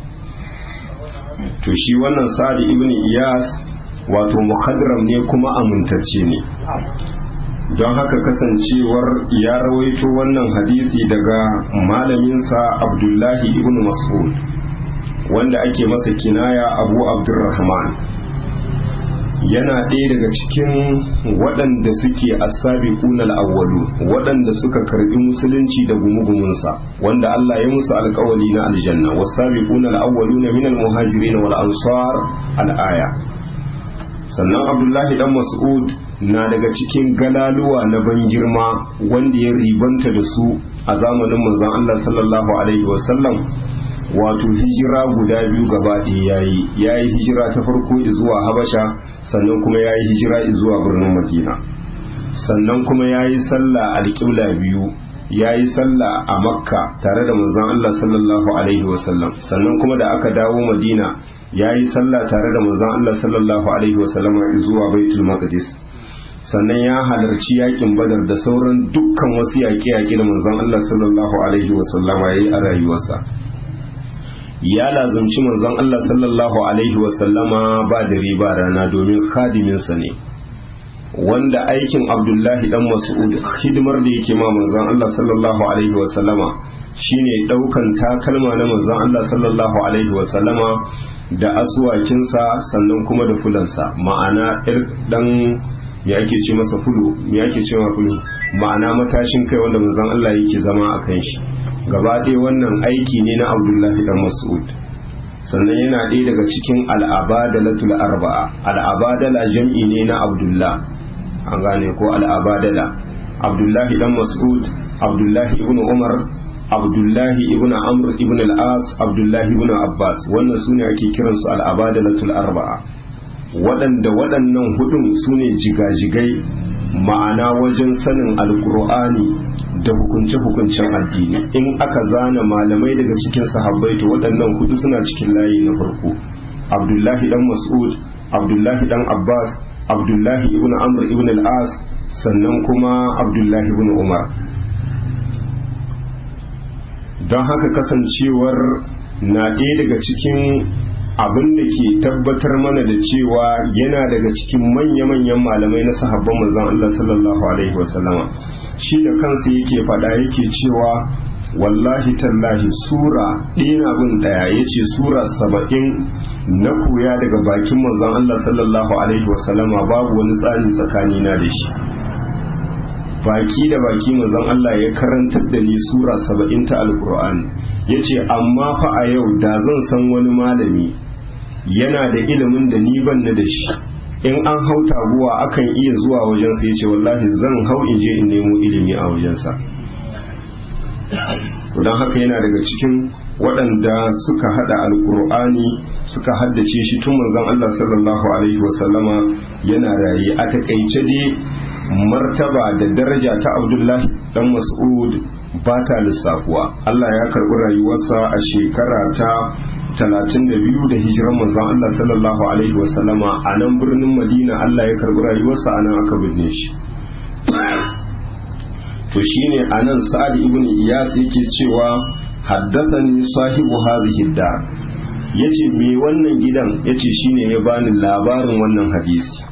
to shi wannan sa'ad ibn iyas wato muhadram ne kuma amintacce ne don haka kasancewar ya rawaito wannan hadisi daga malaminsa abdullahi ibn mas'ud wanda ake masa kinaya abu abdurrahman yana ɗaya daga cikin waɗanda suke asabi kunal awwalu waɗanda suka karbi musulunci da gumugumunsa wanda Allah ya musu alƙawali na aljanna wasabi kunal awwalu na minal muhajirin wal ansar al-aya sannan abdullahi dan mas'ud na daga cikin galaluwa na ban girma wanda ya ribanta da su a zamanin manzon Allah sallallahu alaihi wasallam wato hijira guda biyu gaba ɗaya yayi yayi hijira ta farko zuwa habasha sannan kuma yayi hijira zuwa birnin madina sannan kuma yayi sallah alƙibla biyu yayi sallah a makka tare da manzon Allah sallallahu alaihi wasallam sannan kuma da aka dawo madina yayi sallah tare da manzon Allah sallallahu alaihi wasallam zuwa baitul maqdis sannan ya halarci yakin badar da sauran dukkan wasu yaƙe-yaƙe da manzon Allah sallallahu alaihi wasallama yayi a rayuwarsa ya lazumci manzon Allah sallallahu alaihi wasallama ba dare ba rana domin khadiminsa ne wanda aikin abdullahi dan mas'ud hidimar da yake ma manzon Allah sallallahu alaihi wasallama shine daukan takalma na manzon Allah sallallahu alaihi wasallama da aswakinsa sannan kuma da fulansa ma'ana dan me ake ce masa fulu me ake ce ma fulu ma'ana matashin kai wanda manzon Allah yake zama a kan shi gaba ɗaya wannan aiki ne na abdullahi dan mas'ud sannan yana ɗaya daga cikin al'abadalatul arba'a al'abadala jam'i ne na abdullah an gane ko al'abadala abdullahi dan mas'ud abdullahi ibn umar abdullahi ibn amr ibn al-as abdullahi ibn abbas wannan sune ake kiransu al'abadalatul arba'a waɗanda waɗannan hudun sune jigajigai ma'ana wajen sanin alkur'ani da hukunce-hukuncen addini in aka zana malamai daga cikin sahabbai to waɗannan hudu suna cikin layi na farko abdullahi dan mas'ud abdullahi dan abbas abdullahi ibn amr ibn al-as sannan kuma abdullahi ibn umar don haka kasancewar na ɗaya daga cikin abin da ke tabbatar mana da cewa yana daga cikin manya-manyan malamai na sahabban manzon Allah sallallahu alaihi wasallama shi da kansa yake faɗa yake cewa wallahi tallahi sura ɗina bin ɗaya ya ce sura saba'in na koya daga bakin manzon Allah sallallahu alaihi wasallama babu wani tsani tsakanina da shi baki da baki manzon Allah ya karantar da ni sura saba'in ta alkur'ani ya ce amma fa a yau da zan san wani malami yana da ilimin da ni ban da shi in an hau taguwa akan iya zuwa wajensa ya ce wallahi zan hau in je in nemo ilimi a wajensa don haka yana daga cikin waɗanda suka hada alkur'ani suka haddace shi tun manzon Allah sallallahu alaihi wasallama yana raye a takaice dai martaba da daraja ta abdullahi dan mas'ud ba ta lissafuwa Allah ya karɓi rayuwarsa a shekara ta 32 da hijiran manzon Allah sallallahu alaihi wasallama a nan birnin Madina Allah ya karɓi rayuwarsa a nan aka binne shi to shine anan Sa'ad ibn Iyas yake cewa haddathani sahibu hadhihi dar yace me wannan gidan yace shine ya bani labarin wannan hadisi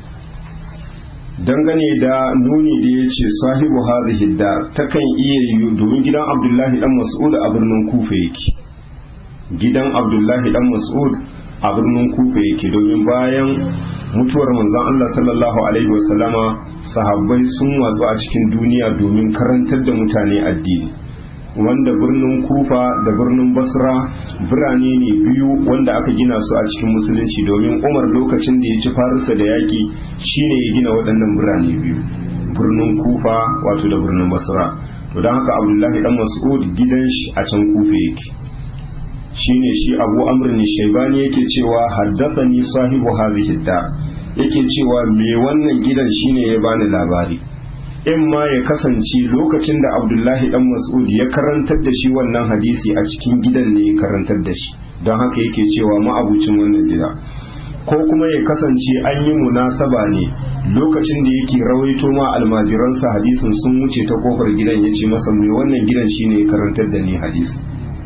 dangane da nuni da ya ce sahibu hadhihi dar takan iya yi domin gidan abdullahi dan mas'ud a birnin kufa yake gidan abdullahi dan mas'ud a birnin kufa yake domin bayan mutuwar manzon Allah sallallahu alaihi wasallama sahabbai sun watsu a cikin duniya domin karantar da mutane addini wanda birnin kufa da birnin basra birane ne biyu wanda aka gina su a cikin musulunci domin umar lokacin da ya ci farisa da yaƙi shine ya gina waɗannan birane biyu birnin kufa wato da birnin basra to don haka abdullahi dan mas'ud gidan shi a can kufa yake shine shi abu amr ne shaibani yake cewa haddathani sahibu hadhihi dar yake cewa me wannan gidan shine ya bani labari in ma ya kasance lokacin da abdullahi dan mas'ud ya karantar da shi wannan hadisi a cikin gidan ne ya karantar da shi don haka yake cewa ma'abucin wannan gida ko kuma ya kasance an yi munasaba ne lokacin da yake rawaito ma almajiransa hadisin sun wuce ta kofar gidan ya ce masa mai wannan gidan shine ya karantar da ni hadisi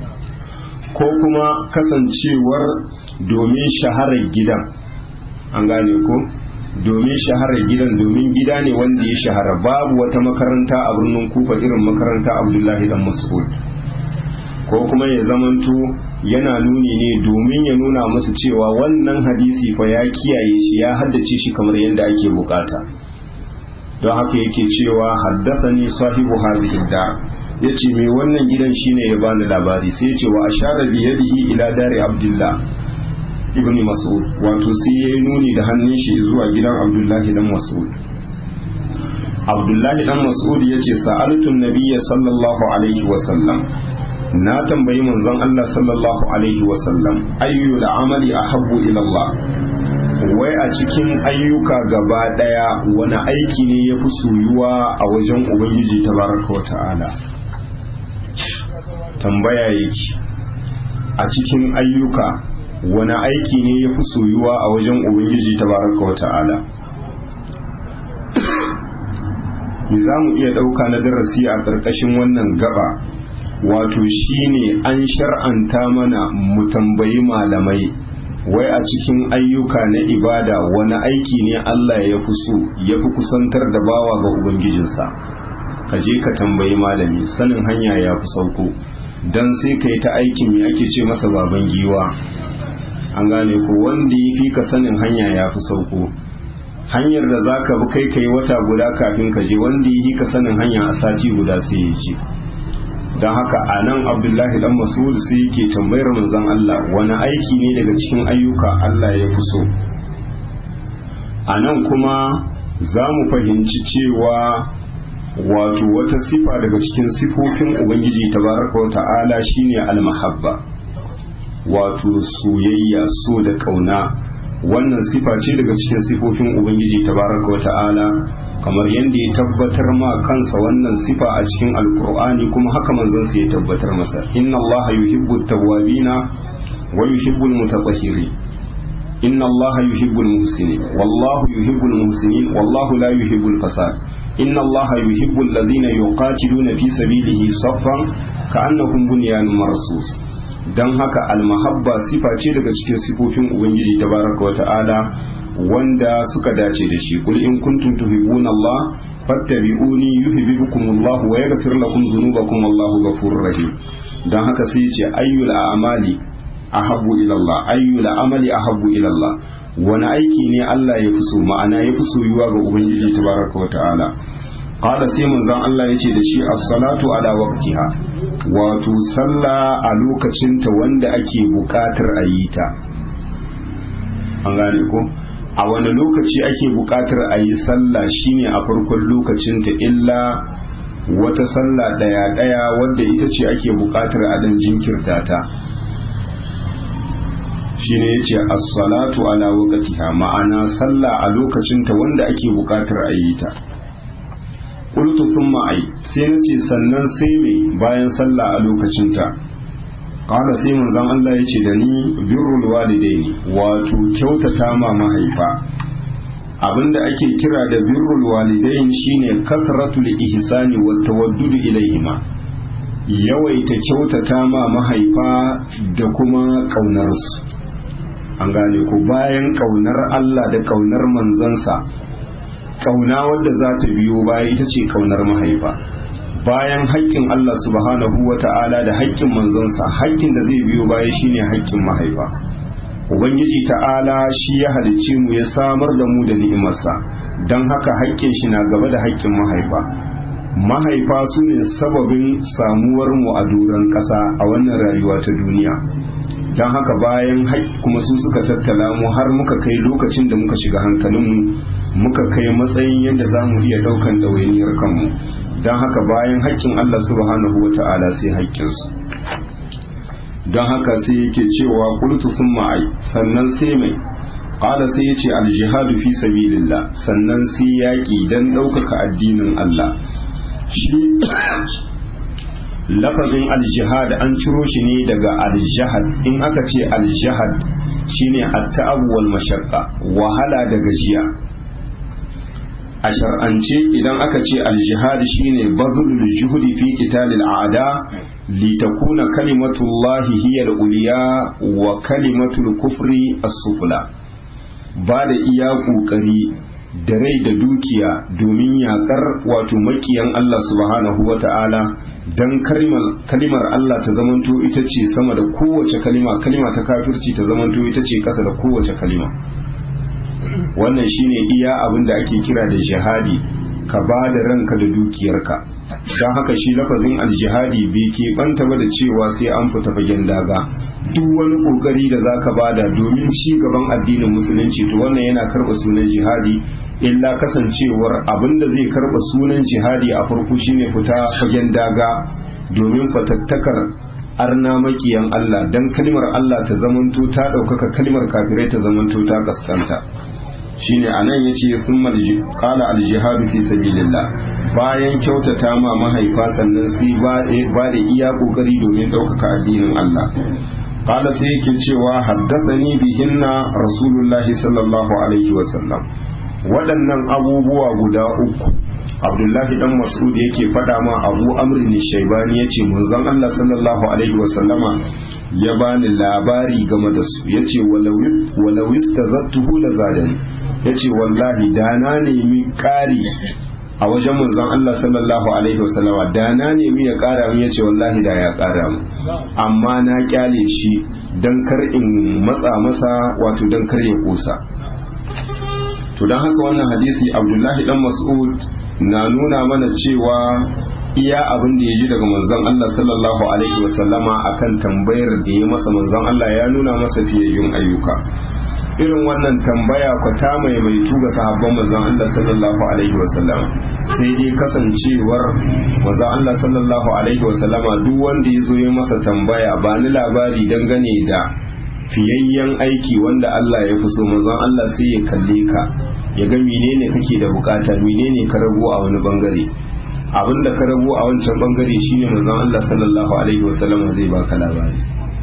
ko kuma kasancewar domin shaharar gidan an gane ko domin shaharar gidan domin gida ne wanda ya shahara babu wata makaranta a birnin kufa irin makaranta abdullahi dan mas'ud ko kuma ya zamanto yana nuni ne domin ya nuna musu cewa wannan hadisi fa ya kiyaye shi ya haddace shi kamar yadda ake bukata don haka yake cewa haddathani sahibu hadhihi da yace mai wannan gidan shine ya bani labari sai ya ce wa ashara bi yadihi ila dari abdullah ibn mas'ud wato sai ya nuni da hannun shi zuwa gidan abdullahi dan mas'ud abdullahi dan mas'ud ya ce sa'altun nabiyya sallallahu alaihi wasallam na tambayi manzon Allah sallallahu alaihi wasallam ayyu da amali ahabbu ila Allah wai a cikin ayyuka gaba daya wani aiki ne ya fi soyuwa a wajen ubangiji tabaraka wa ta'ala tambaya yake a cikin ayyuka wani aiki ne ya fi soyuwa a wajen ubangiji ta baraka wa ta'ala za mu iya ɗauka na darasi a ƙarƙashin wannan gaba wato shine an shar'anta mana mu tambayi malamai wai a cikin ayyuka na ibada wani aiki ne Allah ya fi so ya fi kusantar da bawa ga ubangijinsa ka je ka tambayi malami sanin hanya ya fi sauko don sai ka yi ta aikin me ake ce masa baban giwa an gane ko wanda ya fi ka sanin hanya ya fi sauko hanyar da za ka bi kai kai wata guda kafin ka je wanda ya fi ka sanin hanya a sati guda sai ya je don haka a nan abdullahi dan masud sai yake tambayar manzon Allah wani aiki ne daga cikin ayyuka Allah ya fi so a nan kuma za mu fahimci cewa wato wata sifa daga cikin sifofin ubangiji tabaraka wa ta'ala shine al-mahabba wato soyayya so da kauna wannan sifa ce daga cikin sifofin ubangiji tabaraka wa ta'ala kamar yadda ya tabbatar ma kansa wannan sifa a cikin alkur'ani kuma haka manzon sa ya tabbatar masa inna Allah yuhibbu tawwabina wa yuhibbu almutatahhirin inna Allah yuhibbu almuhsinin wallahu yuhibbu almuhsinin wallahu la yuhibbu alfasad inna Allah yuhibbu alladhina yuqatiluna fi sabilihi saffan ka'annahum bunyanun marsus dan haka almahabba sifa ce daga cikin sifofin ubangiji tabaraka wa ta'ala wanda suka dace da shi kul in kuntum tuhibbuna Allah fattabi'uni yuhibbukumullahu wa yaghfir lakum dhunubakum wallahu ghafurur rahim dan haka sai yace ayyul a'mali ahabbu ila Allah ayyul amali ahabbu ila Allah wani aiki ne Allah ya fi so ma'ana ya fi soyuwa ga ubangiji tabaraka wa ta'ala qala sai manzon Allah yace da shi as-salatu ala waqtiha wato sallah a lokacin ta wanda ake buƙatar a yi ta an gane ko a wani lokaci ake buƙatar a yi sallah shine a farkon lokacin ta illa wata sallah daya daya wadda ita ce ake buƙatar a dan jinkirta ta shine yace as-salatu ala waqtiha ma'ana sallah a lokacin ta wanda ake buƙatar a yi ta qultu thumma ai sai nace sannan sai me bayan sallah a lokacin ta qala sai manzon Allah yace da ni birrul walidaini wato kyautata ma mahaifa abinda ake kira da birrul walidain shine kasratul ihsani wat tawaddud ilaihima yawaita kyautata ma mahaifa da kuma ƙaunarsu an gane ku bayan ƙaunar Allah da ƙaunar manzansa ƙauna wadda za ta biyo baya ita ce ƙaunar mahaifa bayan haƙƙin Allah subhanahu wa ta'ala da haƙƙin manzansa haƙƙin da zai biyo baya shine haƙƙin mahaifa ubangiji ta'ala shi ya halicce mu ya samar da mu da ni'imarsa don haka haƙƙin shi na gaba da haƙƙin mahaifa mahaifa su ne sababin samuwar mu a doron ƙasa a wannan rayuwa ta duniya don haka bayan kuma su suka tattala mu har muka kai lokacin da muka shiga hankalinmu muka kai matsayin yadda za mu iya ɗaukan ɗawainiyar kanmu don haka bayan haƙƙin Allah subhanahu wa ta'ala sai haƙƙinsu don haka sai yake cewa kultu sun ma'ai sannan sai mai ƙala sai ya ce aljihadu fi sabilillah sannan sai yaƙi don ɗaukaka addinin Allah shi lafazin aljihad an ciro shi ne daga aljihad in aka ce aljihad shine at-ta'ab wal mashaqqa wahala da gajiya a shar'ance idan aka ce aljihad shine badlul juhudi fi qitalil a'da li takuna kalimatullahi hiya al-ulya wa kalimatul kufri as-sufla ba da iya kokari da rai da dukiya domin yakar wato makiyan Allah subhanahu wa ta'ala don kalimar Allah ta zamanto ita ce sama da kowace kalima kalima ta kafirci ta zamanto ita ce kasa da kowace kalima wannan shine iya abin da ake kira da jihadi ka ba da ranka da dukiyarka don haka shi lafazin aljihadi bai ke banta ba da cewa sai an fita fagen daga duk wani kokari da za ka bada domin ci gaban addinin musulunci to wannan yana karɓa sunan jihadi illa kasancewar abin da zai karɓa sunan jihadi a farko shine fita fagen daga domin fatattakar arna makiyan Allah dan kalmar Allah ta zamanto ta ɗaukaka kalmar kafirai ta zamanto ta kaskanta shine anan yace thumma qala al-jihadu fi sabilillah bayan kyautata ma mahaifa sannan sai ba da iya kokari domin ɗaukaka addinin Allah qala sai yake cewa haddathani bihinna rasulullahi sallallahu alaihi wasallam waɗannan abubuwa guda uku abdullahi dan mas'ud yake faɗa ma abu amrin shaibani yace manzon Allah sallallahu alaihi wasallama ya bani labari game da su yace walau istazattuhu la zadani yace wallahi da na nemi ƙari a wajen manzon Allah sallallahu alaihi wasallama da na nemi ya ƙara mu yace wallahi da ya ƙara mu amma na kyale shi dan kar in matsa masa wato dan kar ya kusa to dan haka wannan hadisi Abdullahi dan Mas'ud na nuna mana cewa iya abin da ya ji daga manzon Allah sallallahu alaihi wasallama akan tambayar da ya masa manzon Allah ya nuna masa fiyayyun ayyuka irin wannan tambaya ku ta maimaitu ga sahabban manzon Allah sallallahu alaihi wasallam sai dai kasancewar manzon Allah sallallahu alaihi wasallama duk wanda ya zo ya masa tambaya ba ni labari dangane da fiyayyen aiki wanda Allah ya fi so manzon Allah sai ya kalle ka ya ga menene kake da bukata menene ka rago a wani bangare abin da ka rago a wancan bangare shine manzon Allah sallallahu alaihi wasallam zai baka labari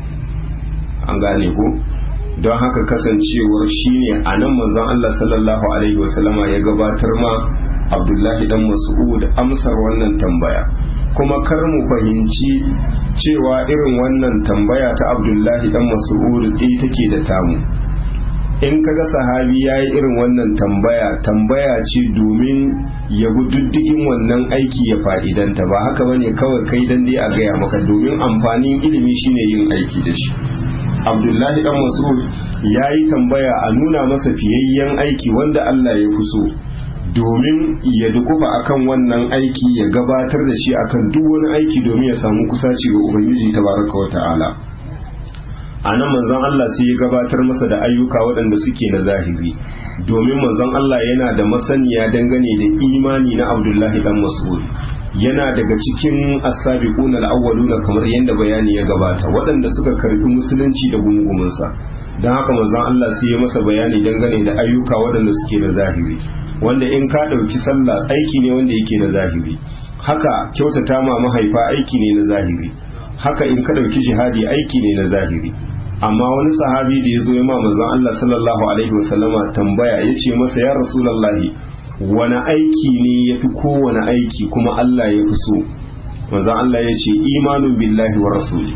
an gane ko don haka kasancewar shine a nan manzon Allah sallallahu alaihi wasallama ya gabatar ma Abdullahi dan Mas'ud amsar wannan tambaya kuma kar mu fahimci cewa irin wannan tambaya ta Abdullahi dan Mas'ud ɗaya take da tamu in kaga sahabi ya yi irin wannan tambaya tambaya ce domin ya bi diddigin wannan aiki ya fa'idanta ba haka bane kawai kai dan dai a gaya maka domin amfanin ilimi shine yin aiki da shi abdullahi dan mas'ud ya yi tambaya a nuna masa fiyayyen aiki wanda allah ya fi so domin ya dukufa akan wannan aiki ya gabatar da shi akan duk wani aiki domin ya samu kusaci ga ubangiji tabaraka wa ta'ala a nan manzon Allah sai ya gabatar masa da ayyuka waɗanda suke na zahiri domin manzon Allah yana da masaniya dangane da imani na Abdullahi dan Mas'ud yana daga cikin as-sabiqun al-awwaluna kamar yadda bayani ya gabata waɗanda suka karbi musulunci da gungumunsa don haka manzon Allah sai ya masa bayani dangane da ayyuka waɗanda suke na zahiri wanda in ka ɗauki sallah aiki ne wanda yake na zahiri haka kyautata ma mahaifa aiki ne na zahiri haka in ka ɗauki jihadi aiki ne na zahiri amma wani sahabi da ya zo ya ma manzon Allah sallallahu alaihi wasallama tambaya ya ce masa ya rasulallahi wani aiki ne ya fi kowane aiki kuma Allah ya fi so manzon Allah ya ce imanun billahi wa rasuli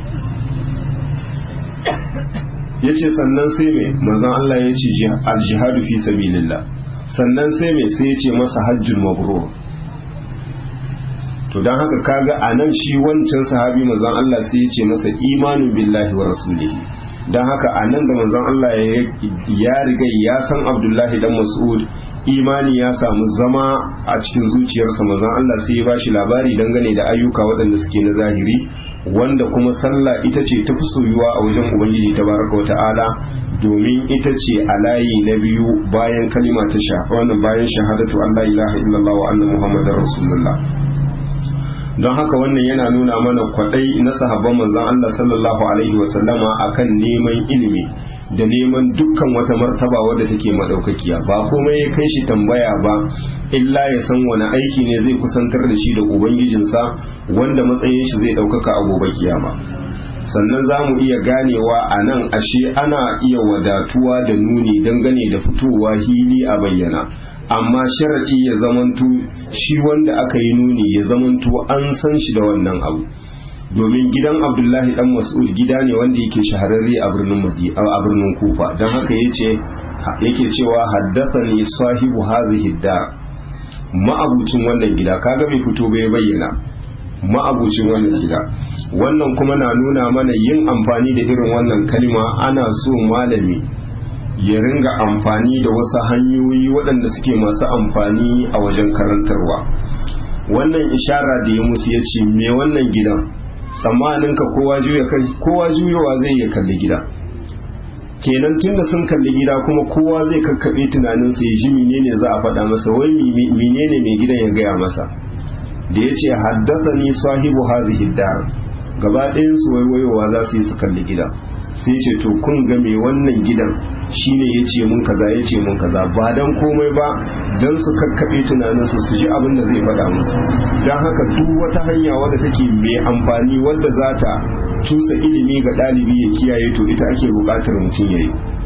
ya ce sannan sai mai manzon Allah ya ce aljihadu fi sabilillah sannan sai mai sai ya ce masa hajjul mabrur to don haka kaga a nan shi wancan sahabi manzon Allah sai ya ce masa imanu billahi wa rasulihi don haka a nan da manzon Allah ya riga ya san Abdullahi dan Mas'ud imani ya samu zama a cikin zuciyarsa manzon Allah sai ya bashi labari dangane da ayyuka waɗanda suke na zahiri wanda kuma sallah ita ce ta fi soyuwa a wajen ubangiji tabaraka wa ta'ala domin ita ce a layi na biyu bayan kalima ta sha wannan bayan shahadatu Allah ilaha illallah wa anna muhammadar rasulullah don haka wannan yana nuna mana kwadai na sahabban manzon Allah sallallahu alaihi wasallama akan neman ilimi da neman dukkan wata martaba wadda take madaukakiya ba komai ya kai shi tambaya ba illa ya san wani aiki ne zai kusantar da shi da ubangijinsa wanda matsayin shi zai ɗaukaka a gobe kiyama sannan za mu iya ganewa a nan ashe ana iya wadatuwa da nuni dangane da fitowa hili a bayyana amma sharaɗi ya zamanto shi wanda aka yi nuni ya zamanto an san shi da wannan abu domin gidan abdullahi dan mas'ud gida ne wanda yake shahararre a birnin madi a birnin kufa don haka yace yake cewa haddathani sahibu hadhihi dar ma'abucin wannan gida kaga bai fito bai bayyana ma'abucin wannan gida wannan kuma na nuna mana yin amfani da irin wannan kalma ana so malami ya ringa amfani da wasu hanyoyi waɗanda suke masu amfani a wajen karantarwa wannan ishara da ya musu ya ce me wannan gidan tsammaninka kowa juya kowa juyowa zai iya kalli gida kenan tunda sun kalli gida kuma kowa zai kakkaɓe tunaninsa ya ji menene za a faɗa masa wai menene mai gidan ya gaya masa da ya ce haddasa ni sahibu hazihi dar gaba ɗayan su waiwayowa za su yi su kalli gida sai ce to kun ga mai wannan gidan shine ya ce mun kaza ya ce mun kaza ba dan komai ba dan su kakkaɓe tunaninsu su ji abin da zai faɗa musu don haka duk wata hanya wadda take mai amfani wadda za ta cusa ilimi ga ɗalibi ya kiyaye to ita ake buƙatar mutum ya yi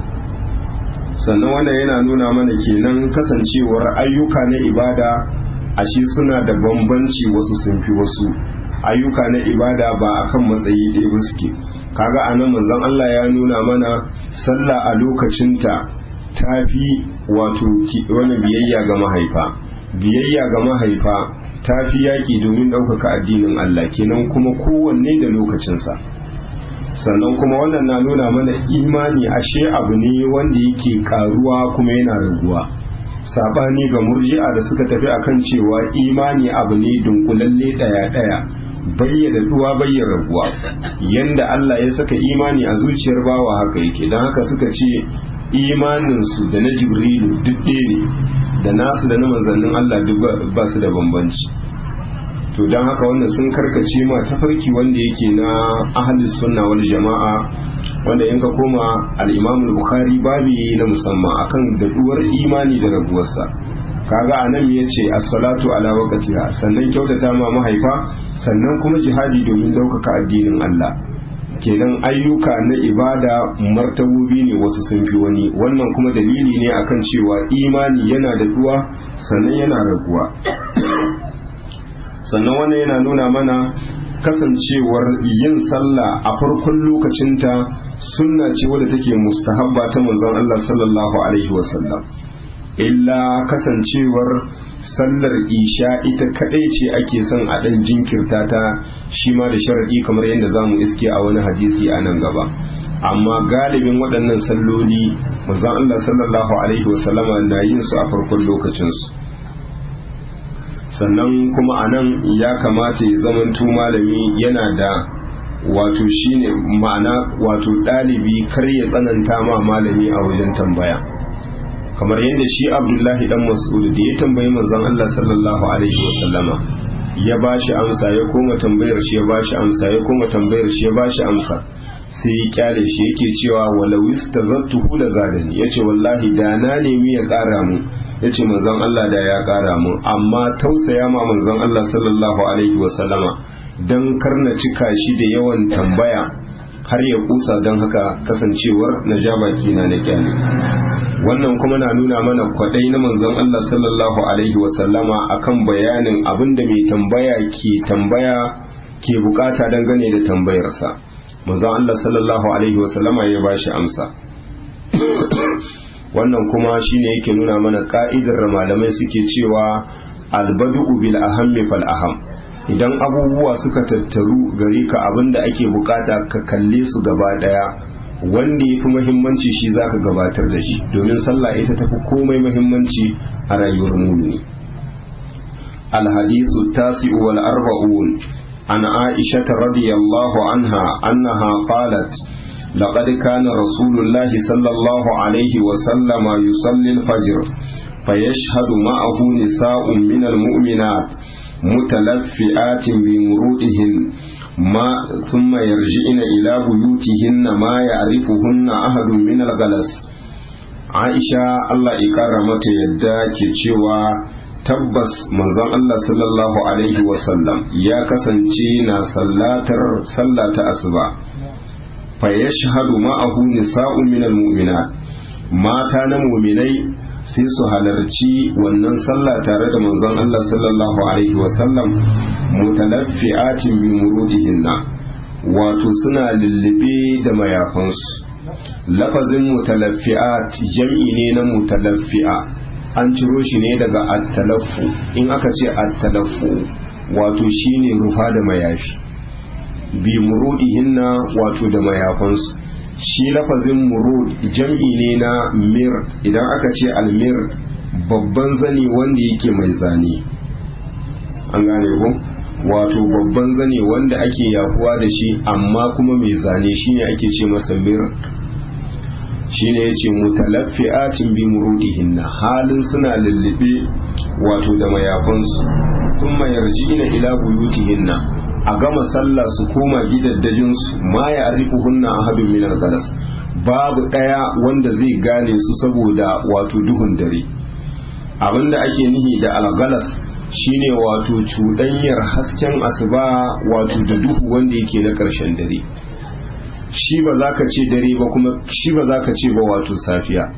sannan wannan yana nuna mana kenan kasancewar ayyuka na ibada ashe suna da bambanci wasu sun fi wasu ayyuka na ibada ba akan matsayi ɗaya ba suke kaga anan manzon Allah ya nuna mana sallah a lokacinta ta fi wato wani biyayya ga mahaifa biyayya ga mahaifa ta fi yaƙi domin ɗaukaka addinin Allah kenan kuma kowanne da lokacinsa sannan kuma wannan na nuna mana imani ashe abu ne wanda yake karuwa kuma yana raguwa sabani ga murji'a da suka tafi akan cewa imani abu ne dunkulalle daya daya bayyana duwa bayyana raguwa yanda Allah ya saka imani a zuciyar bawa haka yake don haka suka ce imanin su da na jibrilu duk ne da nasu da na manzannin Allah duk ba su da bambanci to don haka wannan sun karkace ma tafarki wanda yake na ahlus sunna wal jama'a wanda in ka koma al-imam al-bukhari babi na musamman akan daduwar imani da rabuwarsa kaga anan ya ce as-salatu ala waqtiha sannan kyautata ma mahaifa sannan kuma jihadi domin daukaka addinin Allah kenan ayyuka na ibada martabobi ne wasu sun fi wani wannan kuma dalili ne akan cewa imani yana daduwa sannan yana raguwa sannan wannan yana nuna mana kasancewar yin sallah a farkon lokacinta sunna ce wadda take mustahabba ta manzon Allah sallallahu alaihi wasallam illa kasancewar sallar isha ita kadai ce ake son a dan jinkirta ta shi ma da sharadi kamar yadda zamu iske a wani hadisi a nan gaba amma galibin waɗannan salloli manzon Allah sallallahu alaihi wasallama na yin su a farkon lokacin su sannan kuma a nan ya kamata ya zamanto malami yana da wato shine ma'ana wato ɗalibi kar ya tsananta ma malami a wajen tambaya kamar yadda shi abdullahi dan mas'ud da ya tambayi manzon Allah sallallahu alaihi wasallama ya bashi amsa ya koma tambayar shi ya bashi amsa ya koma tambayar shi ya bashi amsa sai ya kyale shi yake cewa walau istazattuhu da zadani yace wallahi da na nemi ya kara mu yace manzon Allah da ya kara mu amma tausaya ma manzon Allah sallallahu alaihi wasallama dan karna cika shi da yawan tambaya har ya kusa don haka kasancewar na ja baki na na kyale wannan kuma na nuna mana kwadai na manzon Allah sallallahu alaihi wasallama akan bayanin abinda mai tambaya ke tambaya ke bukata dangane da tambayarsa manzon Allah sallallahu alaihi wasallama ya bashi amsa wannan kuma shine yake nuna mana ka'idar malamai suke cewa albadu bil ahammi fal aham idan abubuwa suka tattaru gare ka abinda ake bukata ka kalle su gaba daya wanda ya fi muhimmanci shi zaka gabatar da shi domin sallah ita tafi komai muhimmanci a rayuwar mumini الحديث التاسع والأربعون عن عائشة رضي الله عنها أنها قالت لقد كان رسول الله صلى الله عليه وسلم يصلي الفجر فيشهد معه نساء من المؤمنات متلفئات بمرودهن ما ثم يرجعن إلى بيوتهن ما يعرفهن أحد من الغلس عائشة الله إكرمت يدك cewa tabbas manzon Allah sallallahu alaihi wasallam ya kasance na sallatar sallata asuba fa yashhadu ma'ahu nisa'un minal mu'minat mata na mu'minai sai su halarci wannan sallah tare da manzon Allah sallallahu alaihi wasallam mutalaffi'atin bi murudihinna wato suna lullube da mayafansu lafazin mutalaffi'at jam'i ne na mutalaffi'a an ciro shi ne daga attalaffu in aka ce attalaffu wato shine rufa da mayafi bi murudihinna wato da mayafansu shi lafazin murud jam'i ne na mir idan aka ce almir babban zani wanda yake mai zane an gane ku wato babban zane wanda ake yafuwa da shi amma kuma mai zane shine ake ce masa mir shine yace mutalaffi'atin bi murudihinna halin suna lullube wato da mayafansu kuma yarji'ina ila buyutihinna a gama sallah su koma gidaddajinsu ma ya arifu hunna ahadun minar galas babu ɗaya wanda zai gane su saboda wato duhun dare abinda ake nihi da algalas shine wato cuɗanyar hasken asuba wato da duhu wanda yake na ƙarshen dare shi ba za ka ce dare ba kuma shi ba za ka ce ba wato safiya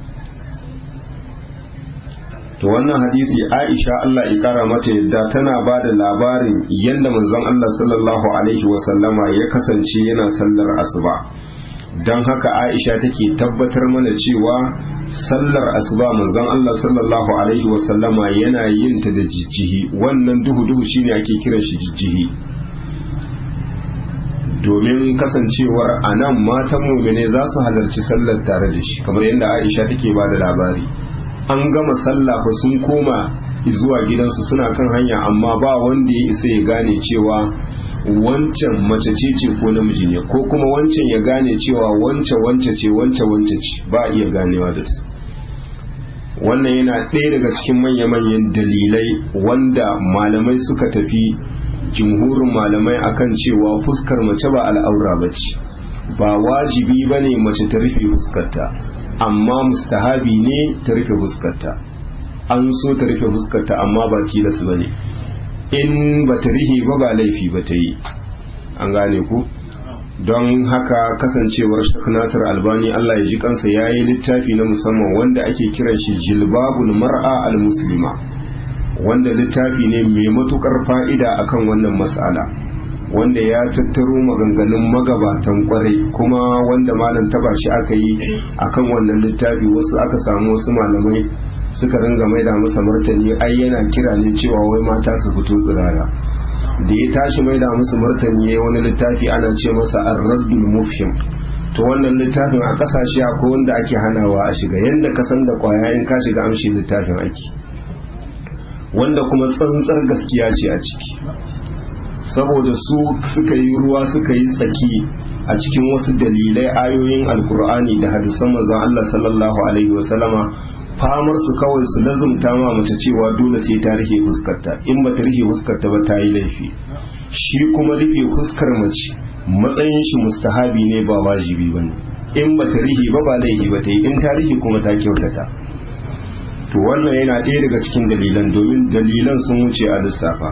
to wannan hadisi aisha Allah ya kara mata yadda tana ba da labarin yadda manzon Allah sallallahu alaihi wasallama ya kasance yana sallar asuba don haka aisha take tabbatar mana cewa sallar asuba manzon Allah sallallahu alaihi wasallama yana yin ta da jijjihi wannan duhu duhu shine ake kiran shi jijjihi domin kasancewar a nan matan mumine za su halarci sallar tare da shi kamar yadda aisha take ba da labari an gama sallah fa sun koma zuwa gidansu suna kan hanya amma ba wanda ya isa ya gane cewa wancan mace ce ce ko namiji ne ko kuma wancan ya gane cewa wance wance ce wance wance ce ba iya ganewa da su wannan yana ɗaya daga cikin manya-manyan dalilai wanda malamai suka tafi jumhurin malamai akan cewa fuskar mace ba al'aura ba ce ba wajibi ba ne mace ta rufe fuskarta amma mustahabi ne ta rufe fuskarta an so ta rufe fuskarta amma ba tilas ba ne in ba ta rihe ba ba laifi ba ta yi an gane ku don haka kasancewar shak nasir albani allah ya ji kansa ya yi littafi na musamman wanda ake kiran shi jilbabul mar'a al-muslima wanda littafi ne mai matukar fa'ida akan wannan mas'ala wanda ya tattaro maganganun magabatan kwarai kuma wanda malam taba shi aka yi akan wannan littafi wasu aka samu wasu malamai suka ringa maida masa martani ai yana kira ne cewa wai mata su fito tsirara da ya tashi maida musu martani ya wani littafi ana ce masa ar-raddul mufhim to wannan littafin a kasashe akwai wanda ake hanawa a shiga yanda ka san da kwaya in ka shiga amshi littafin ake wanda kuma tsantsar gaskiya ce a ciki saboda su suka yi ruwa suka yi tsaki a cikin wasu dalilai ayoyin alkur'ani da hadisan manzon Allah sallallahu alaihi wasallama famar su kawai su lazumta ma mace cewa dole sai ta rufe fuskarta in ba ta rufe fuskarta ba ta yi laifi shi kuma rufe fuskar mace matsayin shi mustahabi ne ba wajibi bane in ba ta rufe ba ba laifi ba ta yi in ta rufe kuma ta kyautata to wannan yana ɗaya daga cikin dalilan domin dalilan sun wuce a lissafa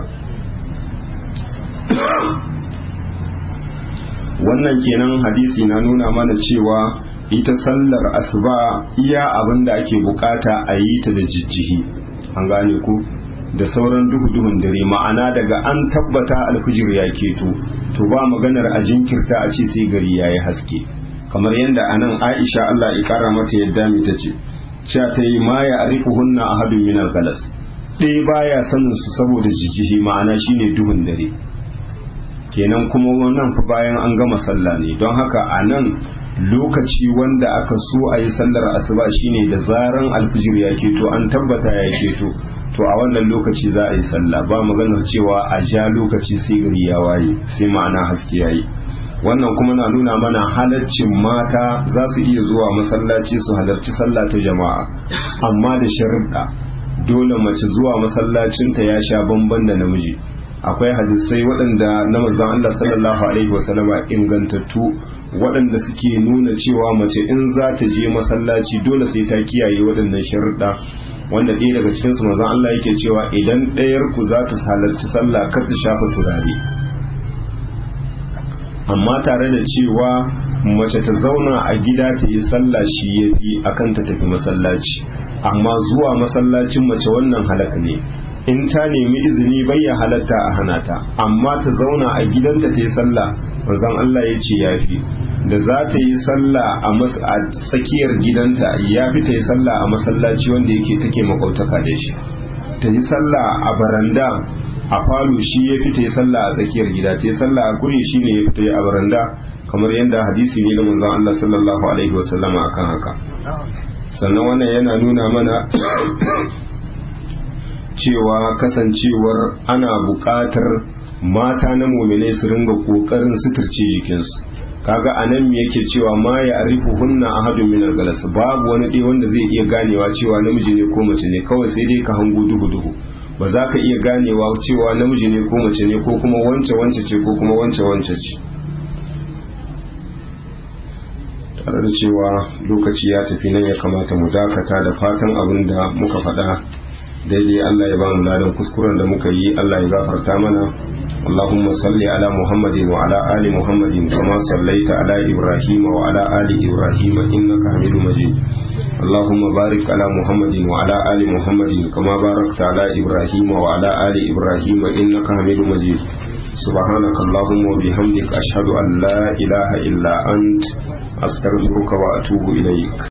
wannan kenan hadisi na nuna mana cewa ita sallar asuba iya abin da ake bukata a yi ta da jijjihi an gane ku da sauran duhu-duhun dare ma'ana daga an tabbata alfijir ya keto to ba maganar a jinkirta a ce sai gari ya yi haske kamar yadda anan aisha allah ya kara mata yadda mai ta ce cewa ta yi ma ya arifu hunna a hadin minar galas ɗaya baya sanin su saboda jijjihi ma'ana shine duhun dare kenan kuma wannan fa bayan an gama sallah ne don haka a nan lokaci wanda aka so a yi sallar asuba shine da zaran alfijir ya keto an tabbata ya keto to a wannan lokaci za a yi sallah ba maganar cewa a ja lokaci sai gari ya waye sai ma'ana haske yayi wannan kuma na nuna mana halaccin mata za su iya zuwa masallaci su halarci sallah ta jama'a amma da sharuɗa dole mace zuwa masallacinta ya sha bamban da namiji akwai hadisai waɗanda na manzon Allah sallallahu alaihi wasallama ingantattu waɗanda suke nuna cewa mace in za ta je masallaci dole sai ta kiyaye waɗannan sharuɗa wanda ɗaya daga cikinsu manzon Allah yake cewa idan ɗayar ku za ta halarci sallah kar ta shafa turare amma tare da cewa mace ta zauna a gida ta yi sallah shi ya fi akan ta tafi masallaci amma zuwa masallacin mace wannan halaka ne in ta nemi izini bai ya halatta a hana ta amma ta zauna a gidanta ta yi sallah manzon Allah ya ce yafi da za ta yi sallah a tsakiyar gidanta ya fi ta yi sallah a masallaci wanda yake take makautaka da shi ta yi sallah a baranda a falo shi ya fi ta yi sallah a tsakiyar gida ta yi sallah a guri shi ne ya fi ta yi a baranda kamar yadda hadisi ne na manzon Allah sallallahu alaihi wasallama akan haka sannan wannan yana nuna mana cewa kasancewar ana buƙatar mata na muminai su ringa ƙoƙarin suturce jikinsu kaga a nan yake cewa ma ya arifu hunna ahadun min galas babu wani ɗaya wanda zai iya ganewa cewa namiji ne ko mace ne kawai sai dai ka hango duhu duhu ba za ka iya ganewa cewa namiji ne ko mace ne ko kuma wance wance ce ko kuma wance wance ce tare da cewa lokaci ya tafi nan ya kamata mu dakata da fatan abin da muka faɗa daidai Allah ya ba mu ladan kuskuren da muka yi Allah ya gafarta mana اللهم صل على محمد وعلى آل محمد كما صليت على إبراهيم وعلى آل إبراهيم إنك حميد مجيد اللهم بارك على محمد وعلى آل محمد كما باركت على إبراهيم وعلى آل إبراهيم إنك حميد مجيد سبحانك اللهم وبحمدك أشهد أن لا إله إلا أنت أستغفرك وأتوب إليك